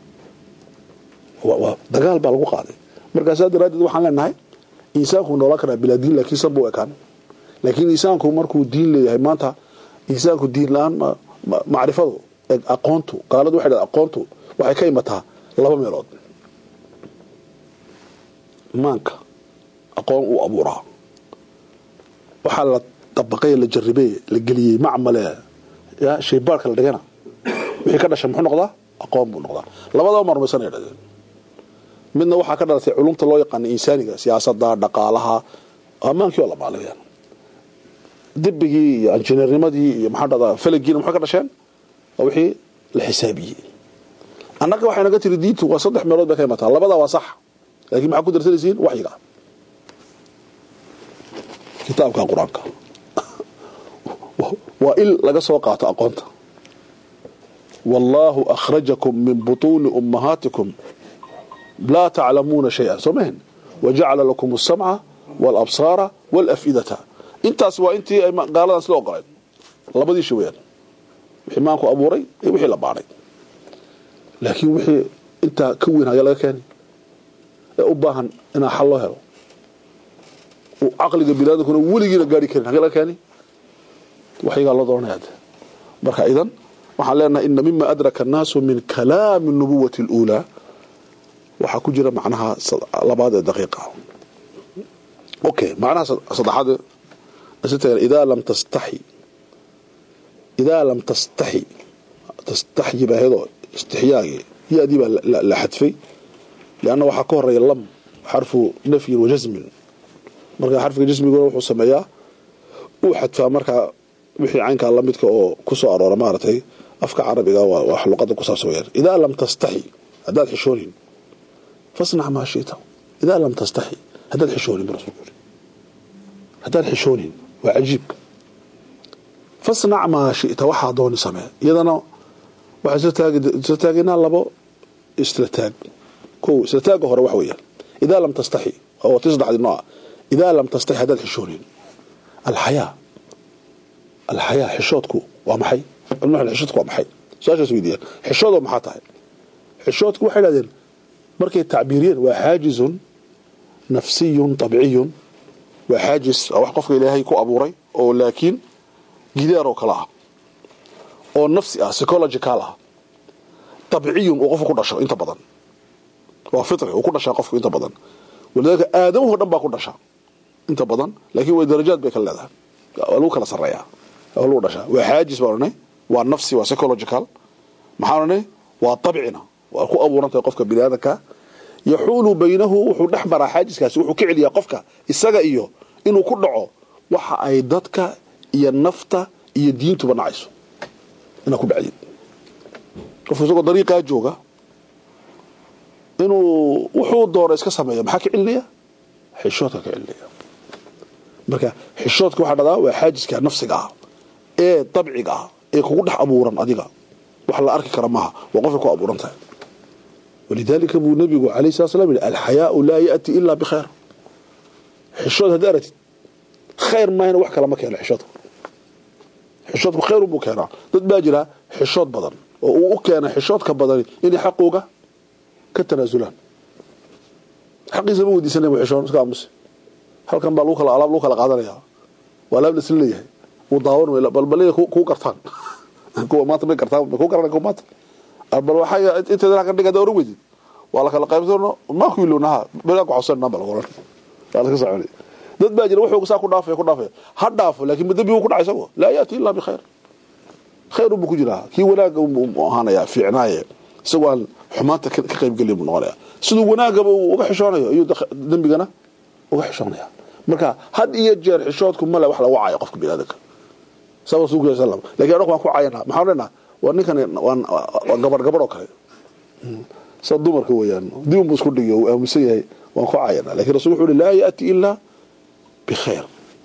waa dagaal baa lagu qaaday markaasaa daraaddeed waxaan leenahay insaanku noolaan karaa bilaa diin laakiin san buu ekaan laakiin insaanku markuu diin leeyahay maanta insaanku diin la-aan macrifadu aqoontu gaaladu waxay dhahdaa aqoontu waxay ka imataa laba meelood maanka aqoon uu abuuraa waxaa la dabaqay la jaribey la geliyey macmale ya shaybaarka la dhigana wixii ka dhashay muxuu noqdaa aqoon buu noqdaa labadaba marmaysanay dhadeen midna waxaa ka dhalatay culumta loo yaqaana insaaniga siyaasada dhaqaalaha ammaankii oo la maaliyaan dibigii iyo injineernimadii iyo maxaa dhahdaa falagiina maxay ka dhasheen waa wixii la xisaabiyey annaga waxay naga tiri diintu waa saddex meelood bay ka imataa labada waa sax laakiin maxaa ku darsanaysiin waxyiga kitaabka qur-aanka waa il laga soo qaato aqoonta wallaahu akhrajakum min butuuni ummahaatikum laa taclamuuna shay-an soo mahen wajacala lakum alsamca waalabsaara waalafidata intaas waa intii ay gaaladan sila ogoleen labadii shay weyaan wixii maanku abuuray iyo wixii la baanay laakiin wixii intaa ka weyn hagee laga keeni ee u baahan inaa xal loo helo uu caqliga biniaadamkuna weligiina gaari karin hagee laga keeni waxyagaa loo doonaya marka idan waxaan leenahay ina mima adraka annaasu min kalaami nubuwati اluulaa waxaa ku jira macnaha labaad ee daqiiqa okay macnaha saddexaad idaa lam tastaxi idaa lam tastaxi tastaxyi baa hedoo istixyaagii ya-dii baa la xadfay lianna waxaa ka horeeya lam xarfu nafyin wa jasmin marka xarfiga jasmiguna wuxuu sameeyaa uu xadfaa markaa wixii caynkaa lamidka oo ku soo aroora maaragtay afka carabiga waa wax luqada ku saabsan weyaan idaa lam tastaxi haddaad xishoonin fasnac maa shita idaa lam tastaxi haddaad xishoonin bu rasulku yiri haddaad xishoonin waa cajiibka fasnac maa shita waxaa dooni samee iyadana waxaan isla taaginaa labo isla taag ko isla taagga hore wax weeyaan idaa lam tastaxi oo ti saddexdii nooca idaa lam tastaxi haddaad xishoonin alxayaa alxayaa xishoodku waa maxay xishoodku waa maxay su-aashaas weydiiyaan xishoodoo maxaa tahay xishoodku waxay dhahdeen markay tacbiiriyeen waa xaajizun nafsiyun طabciyun waa xaajis waa wax qofka ilaahay ku abuuray oo laakiin gidaar oo kale ah oo nafsi ah psychological ah طabciyun uu qofku ku dhasho inta badan waa fitri uu ku dhashaa qofku inta badan walidaalika aadamuhu dhan baa ku dhasha inta badan laakiin way darajaad bay kala leedahay waa lagu kala sarreeyaa waa lagu dhashaa waa xaajis baan odhanay waa nafsi waa psychological maxaan odhanay waa tabcina waa ku abuuran tahay qofka bini aadamka yaxuulu baynahu wuxuu dhex maraa xaajiskaasi wuxuu ka celiyaa qofka isaga iyo inuu ku dhaco waxa ay dadka iyo nafta iyo diintuba nacayso inaa ku dhacdid qofka isagoo dariiqaa jooga inuu wuxuu doona iska sameeya maxaa ka celinaya xishoodka ka celinaya marka xishoodka waxaa dhahdaa waa xaajiska nafsiga ah ee dabciga ah ee kugu dhex abuuran adiga wax la arki kara maaha waa qofka ku abuuran tahay walidaalika buu nabigu alayh sala slam yihi alxayaau laa yaati ilaa bikhayr xishood haddi aragtid khayr maahana wax kale ma keeno xishoodka xishoodku khayr buu keenaa dad baa jira xishood badan oo uu u keena xishoodka badani inay xaqooga ka tanaasulaan xaqiisa ma weydiisanay xishoon iska aamus halkan baa lagu kala alaab lagu kala qaadanaya waa alaab la isla leeyahay uu daawan weyla bal bal kuu gartaan kuwa maanta may gartaan may kuu garanay kuwa maanta bal waxaa inteeda halkan dhigada oran weydid waa la kala qaybsano maa ku ilownaha bela ku xawsan namba lagu oran waa la ka soconay dad baa jira wuxuu saa ku dhaafay ku dhaafay ha dhaafo laakiin madambi uu ku dhacay isagu laa yaati illa bi khayr khayr buu ku jiraa kii wanaaga uu ahaanaya fiicnaaye isagoo aan xumaanta ka qayb gelin buu noqonaya siduu wanaagaba uu uga xishoonayo ayuu dembigana uga xishoonaya marka had iyo jeer xishoodku male wax lagu caayo qofka biniaadanka saa rasuulku sallam lakin annagu waan ku caayana maxaan leenaha waa ninkan waa gabar gabar oo kale sida dumarka weeyaan dib unbu isku dhigi uu aaminsan yahay waan ku caayana lakin rasul wuxuu uhi laa yaati ilaa bikhayr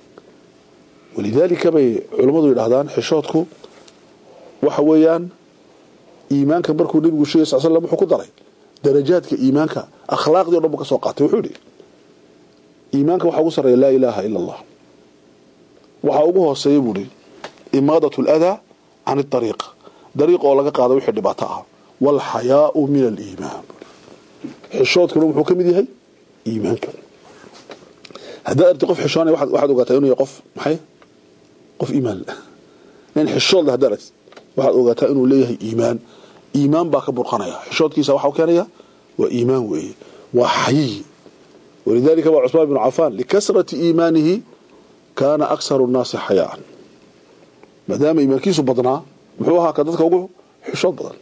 walidaalika bay culammadu yidhahdaan xishoodku waxa weeyaan iimaanka markuu nebigu sheegay sal slam wuxuu ku daray darajaadka iimaanka akhlaaqdii o dhan buu ka soo qaatay wuxuu yidhi iimaanka waxaa ugu sarreeya laa ilaaha ila allah waxaa ugu hooseeya buu ihi imaadat aladaa can ariiq dariiq oo laga qaado wixii dhibaato ah waalxayaau min aliimaan xishoodkuna wuxuu ka mid yahay iimaanka haddaad arti qof xishoonaya waxaad ogaataa inuu yahay qof maxay qof iimaan nin xishood leh haddaad aragti waxaad ogaataa inuu leeyahay iimaan iimaan baa ka burqanaya xishoodkiisa waxa u keenaya waa iimaan weeye waa xayiyi walidalika waa cusmaan bnu cafaan likasrati iimaanihi kaana aksaru nnaasi xayaaan maadaama iimaankiisu badnaa muxuu ahaa ka dadka ugu xishood badan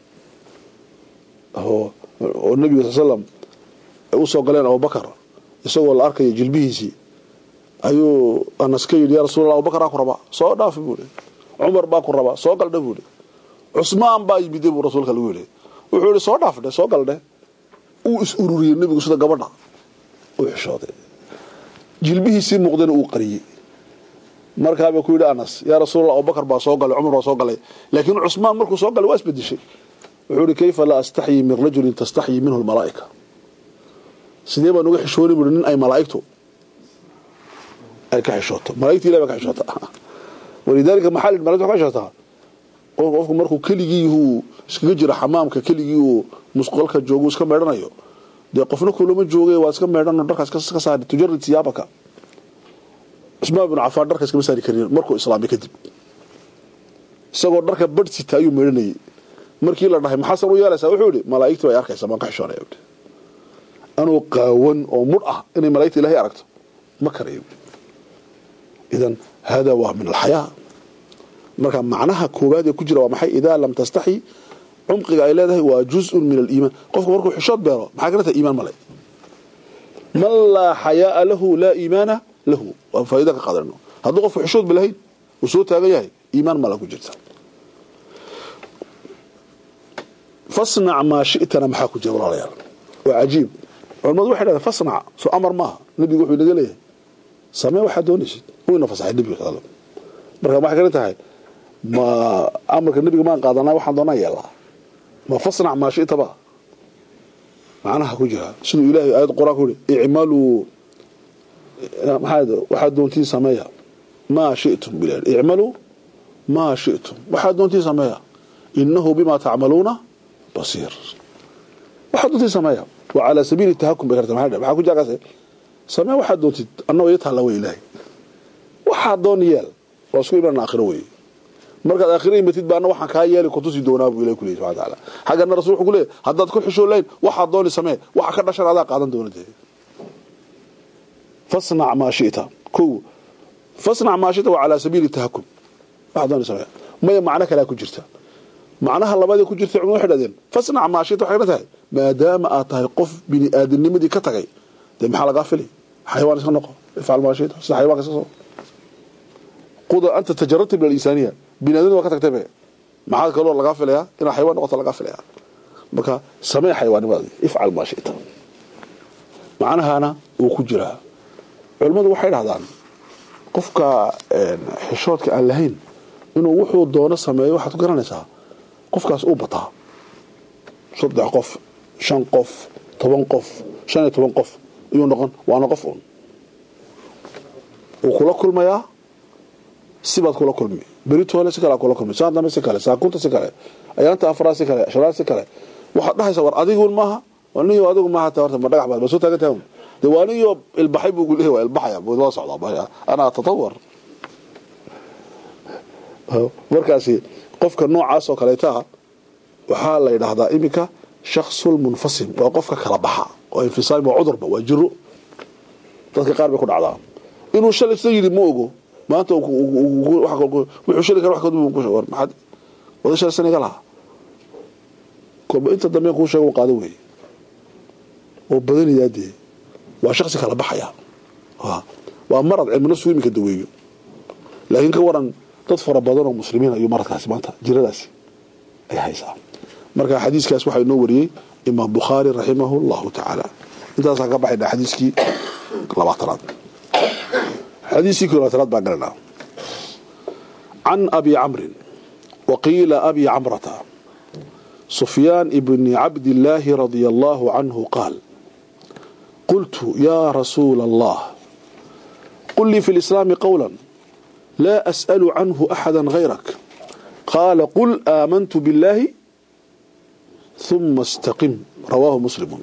oo nebiga sal slam ay u soo galeen abubakar isagoo la arkayo jilbihiisii ayuu anas ka yidhi ya rasulallah abubakar aa ku rabaa soo dhaafi buu ihi cumar baa ku rabaa soo galdhe buu ihi cusmaan baa yimide buu rasuulka lagu yidhi wuxuu yihi soo dhaafdhe soo galdhe uu is ururiyey nebigu sida gabadha uu xishooday jilbihiisii muuqdana uu qariyey markaabaa ku yidhi anas yaa rasuulallah abubakar baa soo galay cumar baa soo galay laakiin cusmaan markuu soo galay waa isbedeshay wuxuu ihi kayfa laa astaxyi min rajulin tastaxyi minhu lmalaa'ika sidee baan uga xishooni buui nin ay malaa'igtu ay ka xishooto malaigta ilah baa ka xishoota walidaalika maxaa lihi malagta ka xishootaa qofku markuu keligii uu iskaga jiro xamaamka keligii uu musqolka joogu iska meedhanayo dee qofna kulama jooge waa iska meedhano dharkaas ka saari tujarid siyaabaka cusmaan binu cafaan dharka iskama saari karin markuu islaamay kadib isagoo dharka badhsita ayuu meedhanayay markii la dhahay maxaa san u yeelaysaa wuxuu yihi malaa'igtii bay arkaysaa maan ka xishoonaya anuu qaawan oo mudh ah inay malaigta ilahay aragto ma karayo idan hada waa min alxayaa marka macnaha koowaad ee ku jira waa maxay idaa lam tastaxi cumqiga ay leedahay waa juzun min aliimaan qofka markuu xishood beero maxaa kaleta iimaan male man laa xayaaa lahu laa iimaana lahu waa faaida ka qaadano hadduu qofku xishood ba lahayn uu soo taagan yahay iimaan mala ku jirta fasnac maa shitana maxaa ku jira walaalayaal waa cajiib culamadu waxay dhahdeen fasnac soo amar maaha nebigu wuxuu inaga leeyahay samee waxaad doonaysid uu ina fasaxay nebiga sal marka waxay kale tahay ma amarka nebiga maan qaadanaa waxaan doonaa yeelaa ma fasnac maa shitaba macnaha ku jira siduu ilaahay aayad qur-aan ku yihi icmaluu maxaa waxaad doontiin sameeya maa shitum bilaa icmaluu maa shitum waxaad doontiin sameeya inahu bima tacmaluuna basiir waxaad doontiin sameeya waa calaa sabiili tahakum bay karta maxaa ku jira samee waxaad doontid annagoo iyo taalla wey ilaahay waxaad doon yeel waa isku iman aakhiro wey markaad aakhiro imatid baana waxaan kaa yeeli kutusi doonaa buu ilahi kuleeyay subxana taala xaggana rasul wuxuu ku leeyahy haddaad ku xishoon lahayn waxaad dooni samee waxa ka dhashan adaa qaadan doona dee fasnac maa shita kow fasnac maashita waa calaa sabiili tahakum waxaad doonaysa samee maya macno kalea ku jirta macnaha labadii ku jirta culmadu waxay dhahdeen fasnac maashita waxay tahay maadaama aad tahay qof bini aadamnimadii ka tagay dee maxaa lagaa fili xayawaan iska noqo ifcal maashita sida xayawaanka iska soo quda anta tajarabta bil insaaniya bini aadamnima waa ka tagtay be maxaa kaloo lagaa filayaa inaad xayawaan noqoto lagaa filayaa marka samee xayawaanimadii ifcal maashita macnahana wuu ku jiraa culimmadu waxay dhahdaan qofka xishoodka aan lahayn inuu wuxuu doono sameeyo waxaad ku garanaysaa qofkaas uu bataa saddex qof shan qof toban qof shan iyo toban qof ayuu noqon waana qof un wuu kula kulmayaa sibaad kula kulmi beritoole si kale kula kulmi saan dambe si kale saakunta si kale ayaanta afraad si kale shanaad si kale waxaad dhahaysaa war adigun maaha aniyo adigu maaha ta horta ma dhagax baad ma soo taagan tahay de waa aniyo ilbaxay buu leeyahay waa ilbaxaya buu la socdaa ana atatawar markaasi qofka noocaas oo kaleeta waxaa la yidhaahdaa iminka shaksul munfasim waa qofka kala baxa oo infisaam waa cudurba waa jiro dadka qaar bay ku dhacdaa inuu shalay sida yidhi ma ogo maanta wuxuu shali kara wax kadib war maxaad wada shalay saniga lahaa kolba inta dambe kuu sheega uu qaado weeye oo badanayaa dee waa shaksi kala baxaya waa marad cilmi nafsigu iminka daweeyo laakiin ka waran dad fara badan oo muslimiin ayuu maradkaasi maanta jiradaasi ay haysaa marka xadiiskaas waxaa inoo wariyey imaam bukhaari raximahu llahu tacaala intaasaan ka baxayna xadiiskii labaatanaad xadiiskii kii labaatanaad baan galanaa can abi camrin waqiila abi camrata sufyaan ibni cabdillaahi radia allahu canhu qaal قلت يا رسول الله قل لي في الإسلام قولا لا أسأل عنه أحدا غيرك قال قل آمنت بالله ثم استقم رواه مسلم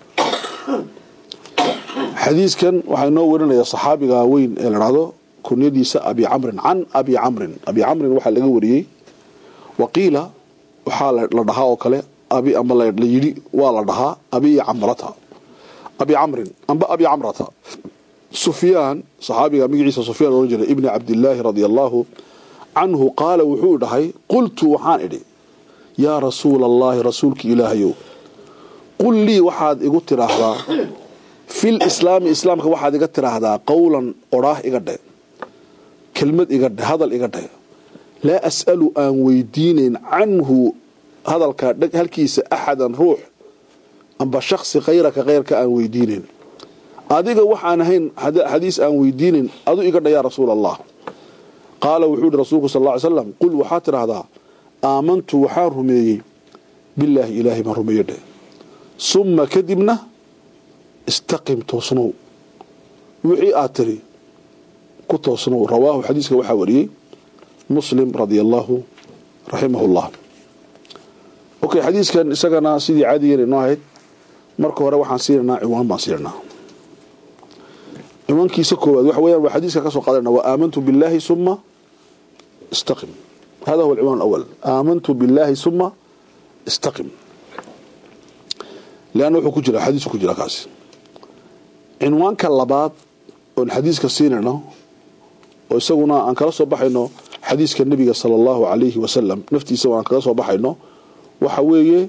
حديث كان وحينو ورنا يا صحابي وين الرادو كنيديس أبي عمرو عن أبي عمرو أبي عمرو وحا لغا وريي وقيل وحا لدها او كله أبي أما لا يدي waa la dhahaa أبي عمرتها abi camrin amba abi camrata sufyaan saxaabiga magaciisa sufyaan ohan jiray ibni cabdillaahi radia allaahu canhu qaala wuxuu dhahay qultu waxaan idhi yaa rasuula allaahi rasuulki ilaahayow qul lii waxaad igu tiraahdaa fil islaami islaamka waxaad iga tiraahdaa qowlan odhaah iga dhe kelmad iga dhe hadal iga dhe laa as'alu aan weydiinayn canhu hadalkaa halkiisa axadan ruux amba shaksi kayraka keyrka aan weydiinayn adiga waxaan ahayn xadiis aan weydiinayn adu iga dha yaa rasuul allah qaala wuxuu yihi rasuulku sal ly slam qul waxaad tidhaahdaa aamantu waxaan rumeeyey bilaahi ilaahay baan rumeeye dheh summa kadibna istaqim toosnow wixii aad tiri ku toosnow rawaahu xadiiska waxaa wariyey muslim radia allaahu raximah llah okay xadiiskan isagana sidii caadigeena inoo ahayd marka hore waxaan siinaynaa ciwaan baan siinaynaa ciwaankiisa koowaad waxa weeyaan waa xadiiska ka soo qaadanaa wa aamantu billaahi summa istaqim hada huwa alciwaan alawal aamantu billaahi summa istaqim leanna wuxuu ku jira xadiisku ku jira kaasi cinwaanka labaad oon xadiiska siinayno oo isaguna aan kala soo baxayno xadiiska nebiga sala allahu calayhi wasalam naftiisa aan kaga soo baxayno waxa weeye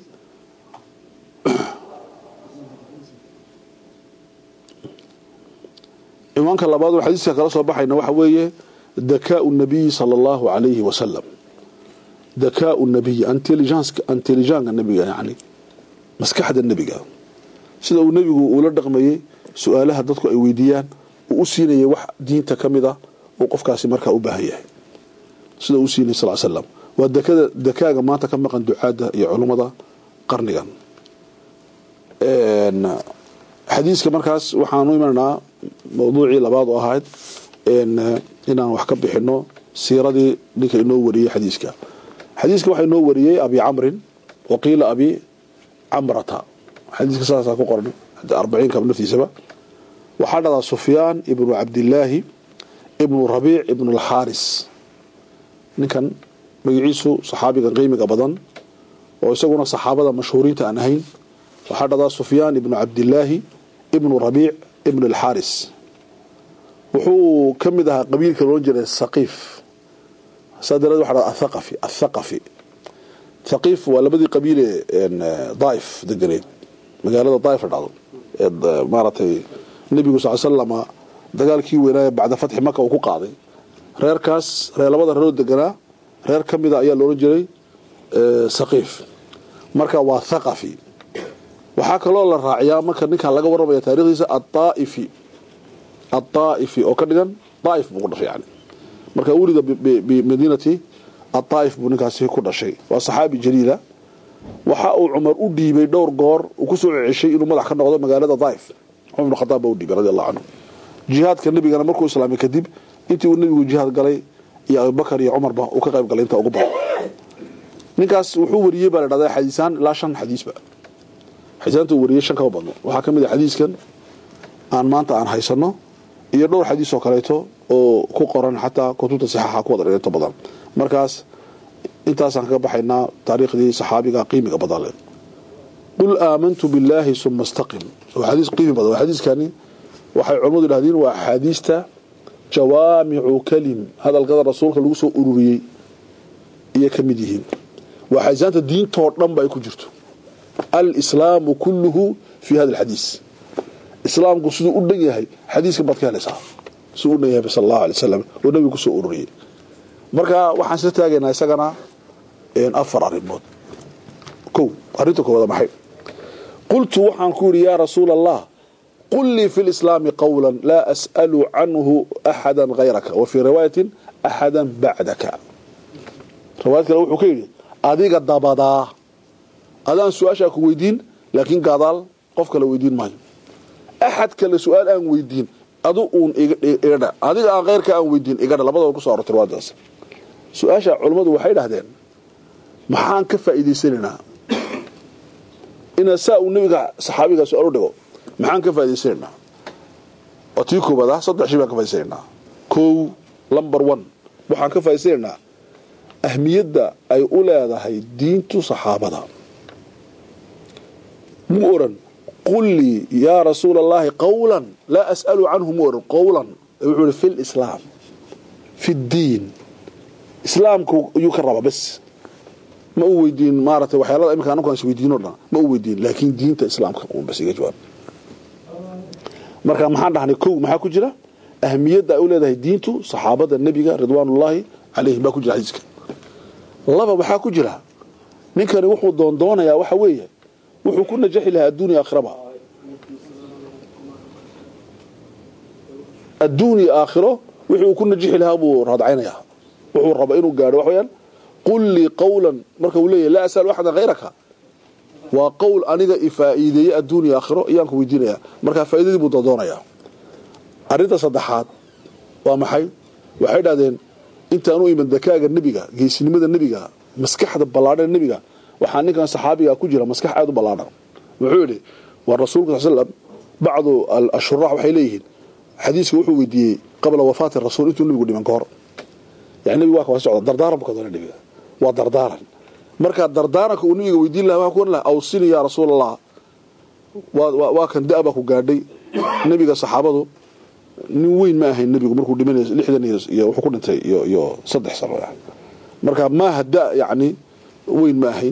ciwaanka labaad oo xadiiska kala soo baxayna waxa weeye dakaau nabiyi sala allahu calayhi wasalam dakaau nabiyi intelligenka nebiga yani maskaxda nebiga sida uu nebigu uula dhaqmayey su-aalaha dadku ay weydiiyaan uu u siinayay wax diinta ka mid a uu qofkaasi markaa u baahan yahay sida uu siinayay sal slam waa dekada dakaaga maanta ka maqan ducaadda iyo culummada qarnigan xadiiska markaas waxaanu imanaynaa mawduucii labaad oo ahayd inaan wax ka bixino siiradii ninka inoo wariyey xadiiska xadiiska waxaa inoo wariyey abi camrin waqiila abi camrata xadiiska saasaa ku qoran arbaciinka naftiisaba waxaa dhadaa sufyaan ibnu cabdillaahi ibnu rabiic ibnu alxaaris ninkan magaciisu saxaabigan qiimiga badan oo isaguna saxaabada mashhuuriinta aan ahayn waxaa dhadaa sufyaan ibnu cabdillaahi ibnu rabiic ibnu alxaaris wuxuu ka mid ahaa qabiilka loodhan jiray saqiif saa dareed waxa dhahda athaqafi athaqafi thaqiif waa labadii qabiile daaif deganeed magaalada daaif la dhacdo ee maaragtay nebigu sal slama dagaalkii weynaaye bacda fatxi maka uu ku qaaday reerkaas reer labada reeroo deganaa reer ka mida ayaa loodhan jiray saqiif marka waa thaqafi waxaa kaloo la raaciyaa marka ninkan laga warramaya taarikhdiisa aaa'ifi aaa'ifi oo ka dhigan daaif buu ku dhashay yani marka wulida bimadiinati aaaif buu ninkaasi ku dhashay waa saxaabi jaliila waxa uu cumar u dhiibay dhowr goor uu kusoo ceshay inuu madax ka noqdo magaalada daaif cumar ibn khadaab baa u dhiibay radi allahu canhu jihaadka nebigana markuu islaamay kadib intii uu nebigu jihaad galay iyo abubakar iyo cumarba uu ka qayb galay inta ugu badan ninkaas wuxuu wariyey baa la dhahdaa xadiisaan ilaa shan xadiisba xadiisaanta uu wariyey shan kama badno waxaa ka mid ah xadiiskan aan maanta aan haysano iyo dhowr xadiis oo kaleeto oo ku qoran xataa kutubta saxaaxa ku wada dhigto badan markaas intaasaan kaga baxaynaa taariikhdii saxaabiga qiimiga badan leh qul aamantu billaahi suma istaqim waa xadiis qiimi badan waa xadiiskani waxay culimmadu yidhahdeen waa axaadiista jawaamicu kalim hadalkada rasuulka lagu soo ururiyey iyo ka mid yihiin waa xadiisaanta diintoo dhan ba ay ku jirto alislaamu kulluhu fi hada alxadiis islaamku siduu u dhan yahay xadiiskan baad ka helaysaa siduu u dhan yahay sal allahu alay wasalam oo nebiga kusoo ururiyey marka waxaan isla taagaynaa isagana afar arrimood kow arrinta koowaad maxay qultu waxaan ku yidhi yaa rasuula allah qul lii fi lislaami qawla laa as'alu canhu axada hayraka wa fii riwaayatin axada bacdaka riwaayad kale wuxuu ka yidhi adiga dabadaa adaan su-aashaa ku weydiin laakiin gaadaal qof kale weydiin maayo axad kale su-aal aan weydiin adu uun igadha adiga aan keyrka aan weydiin igadha labadaba kuso arortay riwaayadaas su-aasha culummadu waxay dhahdeen maxaan ka faa'iidaysanaynaa ina saa uu nebiga saxaabiga su-aal u dhigo maxaan ka faa'idaysanaynaa waa tii koobaad ah saddex shay baan ka faa'idaysanaynaa kow lumber one waxaan ka faa'idaysanaynaa ahmiyadda ay u leedahay diintu saxaabada mu oran qul lii yaa rasuula allahi qawlan laa as'alu canhu mu oran qawlan wuxuu ihi fi lislaam fi ddiin islaamku ayuu ka raba bes ma u weydiin maaratay waxyaalada iminka anku is weydiino dhan ma u weydiin laakiin diinta islaamka un bas iga jawaab marka maxaan dhahnay kow maxaa ku jira ahmiyadda ay u leedahay diintu saxaabada nebiga ridwaanullaahi calayhim baa ku jira xadiiska laba waxaa ku jira ninkani wuxuu doondoonayaa waxa weeye wuxuu ku najaxi lahaa adduuniya aakhiraba adduuniya aakhiro wixii uu ku najixi lahaa buu raadcaynayaa wuxuu raba inuu gaadho wax weyaan qul lii qawlan marka uu leeyahy laa as'alu axadan hayraka waa qowl aniga ifaa'iideeye adduuniya aakhiro ayaan ku weydiinayaa markaa faa'iidadii buu doondoonayaa arrinta saddexaad waa maxay waxay dhahdeen intaan u iman dakaaga nebiga geesinimada nebiga maskaxda ballaadhan nebiga waxaa ninkan saxaabiga ku jira maskax aada u ballaadhan wuxuu yidhi waa rasuulka sal slam bacdu ashuraax waxay leeyihiin xadiiska wuxuu weydiiyey qabla wafaati rasuul intuu nebigu dhiman ka hor yani nebigu waa ka wasi socda dardaaran bu ka doona nebiga waa dardaaran marka dardaaranka uu nebiga weydiin laha waa ku ohan laha awsini yaa rasuul allah waa kan da- baa ku gaadhay nebiga saxaabadu nin weyn ma ahayn nebigu markuu dhimanay lixdan iyo wuxuu ku dhintay iyo iyo saddex sano marka maaha da yani weyn ma ahayn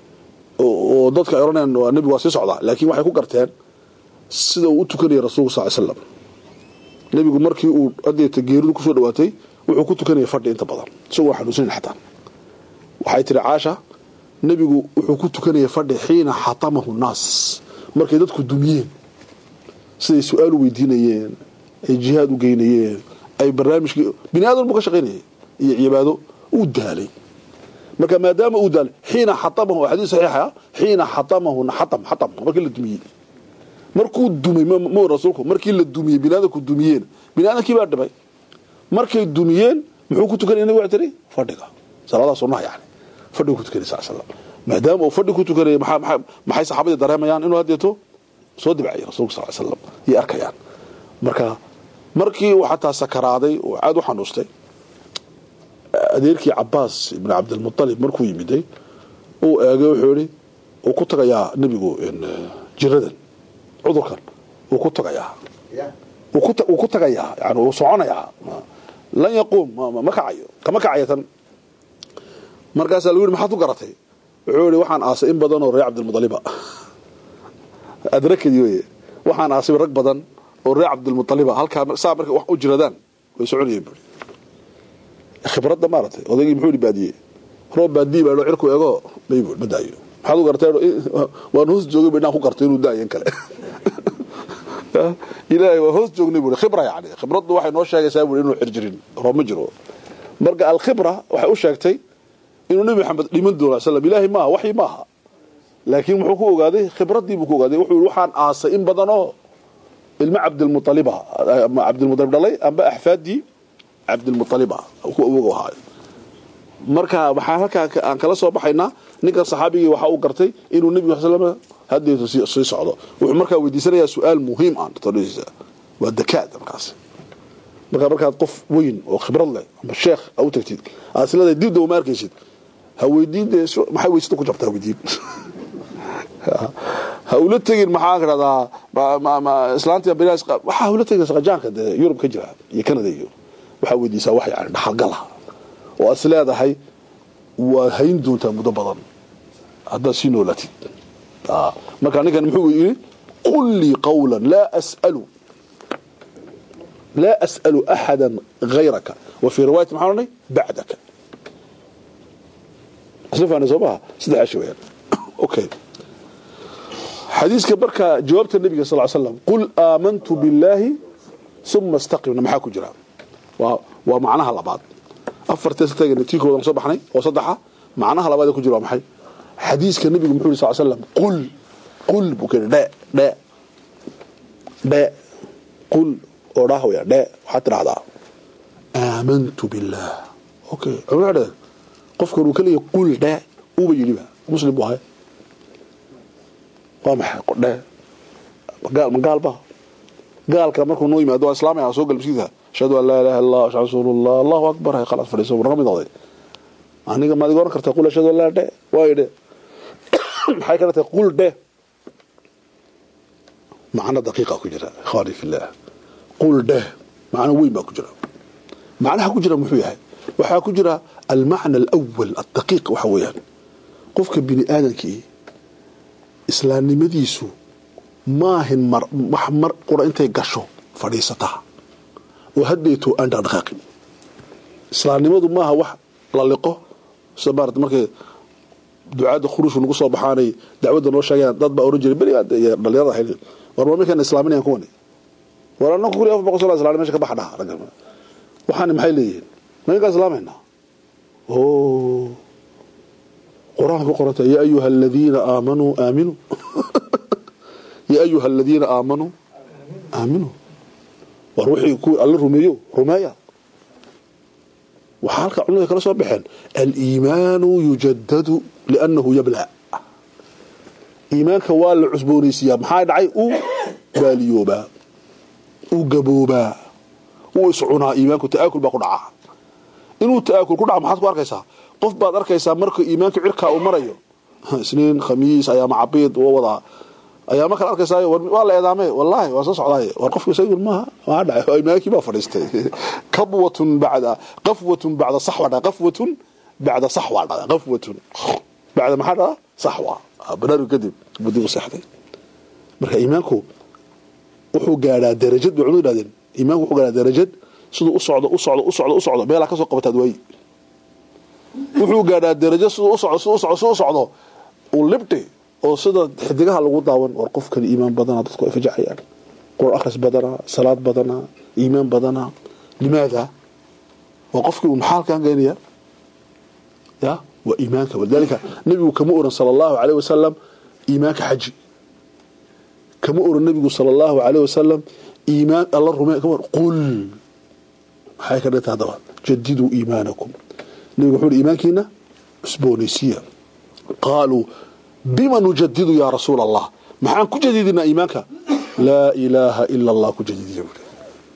oo dadka ay oranayaan waa nebigu waa sii socdaa laakiin waxay ku garteen sida uu u tukanayay rasuulku sal slam nebigu markii uu adeeta geeridu kusoo dhawaatay wuxuu ku tukanayay fadhi inta badan isagoo xanuunsanayn xataa waxay tiri caasha nebigu wuxuu ku tukanayay fadhi xiina xatamahu nnaas markay dadku dumiyeen siday su-aal u weydiinayeen ay jihaad u geynayeen ay barnaamijkii bini aadan buu ka shaqaynayay iyo cibaado uu daalay marka maadaama uu daalay xiina xatamahu xadiis saxiixa xiina xatamahu xatam xatam markii la dumiyey markuu dumay ma rasuulku markii la dumiyey bini aadanku dumiyeen bini aadankii baa dhibay markay dumiyeen muxuu ku tukanaya nabiga tiri fadhiga salaadaha sunnaha yani fadhigu ku tukanay sal slam maadaama uu fadhi ku tukanayay maxay saxaabadii dareemayaan inuu haddeeto soo dibcayay rasuulka sal slam yay arkayaan marka markii uu xataa sakaraaday oo aada u xanuustay adeerkii cabaas ibn cabdilmualib markuu yimiday uu eegay wuxuu yihi uu ku tagayaa nebigu jiradan cudurkan uu ku tagayaa wuu ku ta- wuu ku tagayaa yani wuu soconayaa Ma- lan yaquum ma- ma- ma kacayo kama kacayo tan markaasaa lagu yihi maxaad u garatay wuxuu yihi waxaan aasay in badan oo reer cabdilmualiba adrakadii weye waxaan aasay rag badan oo reer cabdilmualiba halkaa saa markay wax u jiradaan way soconayeen buuri khibradda maaragtay odaygii muxuu yihi baadiye roob baadiye baa cirku ego may buuri ma daayo maxaad u gartay waan hoos joogay ba inaan ku gartay inuu daayan kale ilaahay waa hoos joognay buuri khibra yani khibraddu waxay noo sheegaysaa buuri inuu xirjirin roob ma jiro marka alkhibra waxay u sheegtay inuu nabi maxamed dhiman doono sallam ilaahay maaha waxyi maaha laakiin muxuu ku ogaaday khibraddii buu ku ogaaday wuxuu yihi waxaan aasay in badan oo ilmo cabdilmualiba ama cabdilmualib dhalay amba axfaadii cabdilmualiba ku awoog ahaayo marka waxaa halkaa ka- aan kala soo baxaynaa ninkan saxaabigii waxa uu gartay inuu nebiga sal slam hadeetu sii sii socdo wuxuu markaa weydiisanayaa su-aal muhiim ah todhadiisa waa dakaad markaas markaa markaad qof weyn oo khibrad leh ama sheekh a u tagtid aad isleedahay dib daba ma arkaysid ha weydiin dee su- maxay weysada ku jabtaa weydiin ha ula tegin maxaa kadhahdaa ma- ma- ma- islaanta beriyaas qa- waxaa ula tegin saqajaanka dee yurub ka jira iyo canada iyo waxaa weydiisaa wax yani dhaxalgala oo aad is leedahay waad hayn doontaa muddo badan haddaad sii noolatid Ah, marka ninkan muxuu yidhi qul lii qawla laa as'alu laa as'alu axada gayraka wa fii riwaayati maxaa odhanay bacdaka isla fahanay soo maha saddexdaa shay weyaan okay xadiiska marka jawaabta nabiga sal slam qul aamantu billaahi uma istaqimna maxaa ku jira waa waa macnaha labaad afartee tagna tii koodan soo baxnay oo saddexa macnaha labaad ee ku jira waa maxay xadiiska nabigu muxuu yiri sal slam qul qul buu keenay dhe dhe dhe qul oo dhaah waya dhe waxaad tidhahdaa aamantu billaah okay cumar dhe qofkan uu ka leeyahay qul dhe uuba yidhiba muslim buu ahay waa maxay dhe gaal ma gaal ba gaalka markuu noo yimaado waa islaamaya soo galbsiisa ashhadu an laa ilaha illa allah ashhadu rasuulullah allahu akbar hay khalaas fadhiiso naga mid noqday aniga maad iga oran kartaa qul ashhadu an laa dhe waayo dhe maxay kala tahay qul dhe macno daqiiqa ku jira ikhwaani fillah qul dhe macno weyn baa ku jira macnaha ku jira muxuu yahay waxaa ku jira almacna alawal aldaqiiq waxa weeyaan qofka bini aadamkii islaamnimadiisu maahin mar wax mar qura intay gasho fadhiisataa oo haddeeto aan dhaqdhaqaaqin islaamnimadu maaha wax la liqo sida maarata markay ducaadda khuruushku nagu soo baxaanay dacwadda noo sheegayaan dad baa oran jiray beriga iyo dhalinyarada ahayd war ma markaan islaaminayan kuwani war annagu kuli afar boqol soo islaamay meesha ka baxa dhaha raggan waxaani maxay leeyihiin maynkaa islaamaynaa oo qur-aanka ku qoranta yaa ayuha aladiina aamanuu aaminuu yaa ayuha aladiina aamanuu aaminuu war wixii ku alla rumeeyo rumeeya waxaa halka culimada kala soo baxeen aliimaanu yujadadu liannahu yabla iimaanka waa la cusboonaysiiyaa maxaa dhacay uu baaliyoobaa uu gaboobaa uu iscunaa iimaanku ta'aakul baa ku dhacaa inuu ta'aakul ku dhaca maxaad ku arkaysaa qof baad arkaysaa marka iimaanka cirkaa uu marayo isniin khamiis ayaama cabiid waa wadaa ayaama kale arkaysaa waa la eedaame wallaahi waa soo socdaay war qofka isagu maaha waa dhacay iimaankii baa fadhiistay kabwatun bacda qafwatun bacda saxwa dha qafwatun bacda saxwa dha qafwatun bacda maxaa dhaa saxwa banaargu kadib budib u seexday marka iimaanku wuxuu gaadhaa darajad bay culimadu yidhahdeen iimaanku wuxuu gaadhaa darajad siduu u socdo u socdo u socdo u socdo meelaa ka soo qabataad waayi wuxuu gaadhaa darajo siduu u socdo siduu u socdo siduu u socdo uu libdhi oo sida xidigaha lagu daawan war qofkan iimaan badana dadku ay fajacayaan qur akhris badana salaad badana iimaan badana limaada waa qofkii uu maxaa halkaan geynaya ya waa iimaanka walidaalika nabigu kama oran sala allahu alayh wasalam iimaanka xaji kama oran nabigu sala allahu alayh wasalam iimaan alla rumee kama oran qul maxay ka dhigta haddaba jadiduu iimaanakum nabigu wuxuu uhi iimaankiina cusboonaysiya qaaluu bima nujadidu yaa rasuul allah maxaan ku jadidinaa iimaanka laa ilaaha ila allah ku jadidiya buuri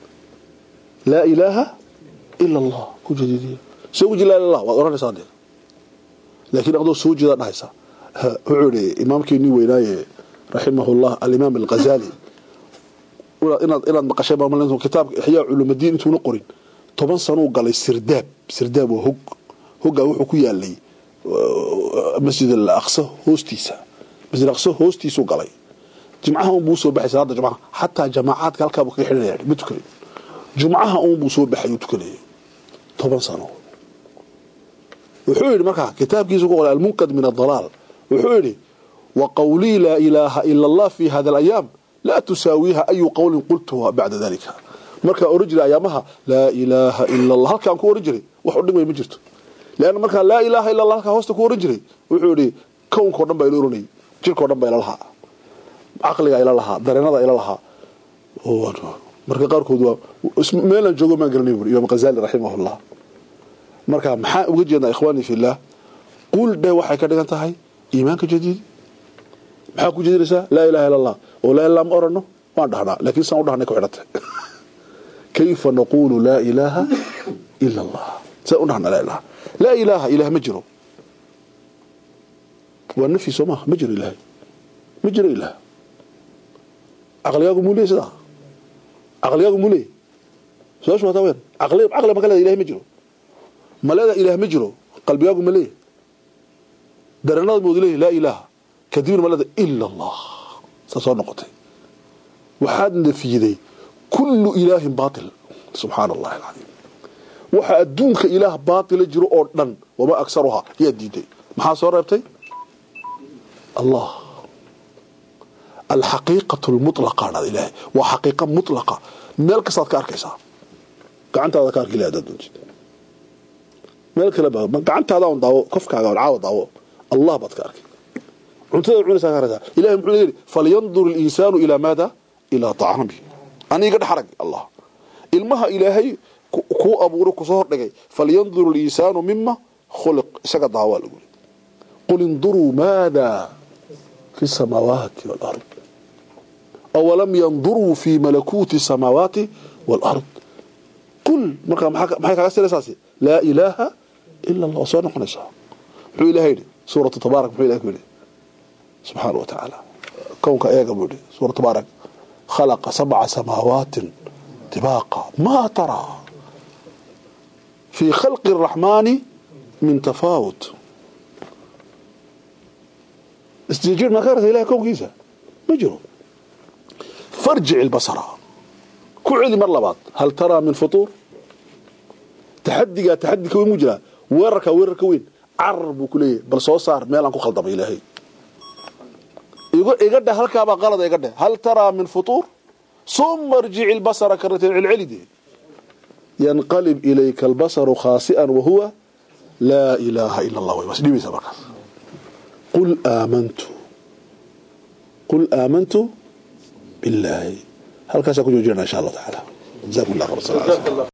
laa ilaaha ila allah ku jadidiya see uji laa ilah waad oranaysaa dee laakiin adoo soo jeeda dhahaysa wuxuu ihi imaamkeenii weynaaye raximah llah alimaam alghazali inaad inaad maqashay baa kitaabka ixyaa culuumadiin intuuna qorin toban sanuu galay sirdaab sirdaab waa hog hoggaa wuxuu ku yaalay masjid al aqsa hoostiisa masjid aqsa hoostiisuu galay jimcaha unbuu soo baxay salaada jumcaha xataa jamaacaadka halkaa buu kaga xidhanaya ma tukanin jumcaha unbuu soo baxay uu tukanayay toban sano wuxuu yidhi markaa kitaabkiisu ku qoray almunkad min adalaal wuxuu yidhi wa qawlii laa ilaaha ila allah fi hada alayaam laa tusaawiiha ayu qowlin qultuha bacda dalika markaa oran jiray ayaamaha laa ilaaha ila allah halkaan ku oran jiray wax u dhimay ma jirto leanna markaa laa ilaaha illa allah halkaa hoosta ku oran jiray wuxuu yidhi kownkao dhan baa ila oranayay jirkao dhan baa ila lahaa caqligaa ila lahaa dareenada ila lahaa marka qaarkood waa meelaan joogo maan garanay buri imaam ghazali raximahullah marka maxaa uga jeednaa ikhwaani fillah qul dhe waxay ka dhigan tahay iimaanka jadiid maxaa ku jeedinaysaa laa ilaha illa allah oo laa ilaa ma orano waan dhahnaa laakiin saan u dhahnay ku xidhantay kayfa naqulu laa ilaaha ila allah saan u dhahnaa laa ilaha laa ilaaha ilaah ma jiro waa nafyi soo maaha ma jiro ilaahay ma jiro ilaah caqligaagu muu leey sidaa caqligaagu muu leey su-aashu waa taa weyn caqli caqli ma ka leeda ilahay ma jiro ma leeda ilaah ma jiro qalbigaagu ma leeyahy dareenada moodu leeyahy laa ilaaha kadibna ma leeda ila allah saa soo noqotay waxaad nafiyiday kullu ilaahin baatil subxaana allahi alcadiim waxa adduunka ilaah baatila jiro oo dhan wamaa aksaruhaa yaa diiday maxaa soo reebtay allah alxaqiiqatu lmutlaqa dhada ilaahay waa xaqiiqa mutlaqa meel kastaad ka arkaysaa gacantaada ka arki laha hadaad doontid meel kale ba gacantaada un daawo kofkaaga un caawa daawo allah baad ka arkay cuntada cunaysaa ka arkaysaa ilahay muxuu yidhi falyandur اlinsaanu ilaa maada ilaa طacami aniga dhex arag allah ilmaha ilaahay kuu abuuray kusoo hordhigay falyandur اlinsaanu mima khuliq isaga daawaa lagu yiri qul induruu maada fi الsamaawaati wاlard awalam yanduruu fi malakuuti الsamaawaati wاlard qul markaa maxay kaaga siraysaasi laa ilaaha ila allah soo noqonaysaa muxuu ilahay yidhi suuratu tabaarak muxuu ilahay ku yidhi subxaana wa tacaala kownka eega buu yidhi suura tabaarak khalaqa sabca samaawaati tibaaqa maa taraa fii khalqi الraxmaani min tafaawut isjir maa ka aragta ilahay kownkiisa ma jiro farjic ilbasara ku celi mar labaad hal taraa min futuur taxadigaa taxadi ka weyn muu jiraa weerarkaa weerar ka weyn carar buu ku leeyahay bal soo saar meel aan ku khaldamay ilaahay iga dheh halkaabaa qalada iga dheh hal taraa min futuur suma irjic ilbasara karateen celcelide yanqalib ilayka albasaru khaasi'an wahuwa laa ilaaha ila allah way waas dhibaysa markaas qul aamantu qul aamantu billaahi halkaasaa ku joojinana insha allah tacaala jazakum allah khayr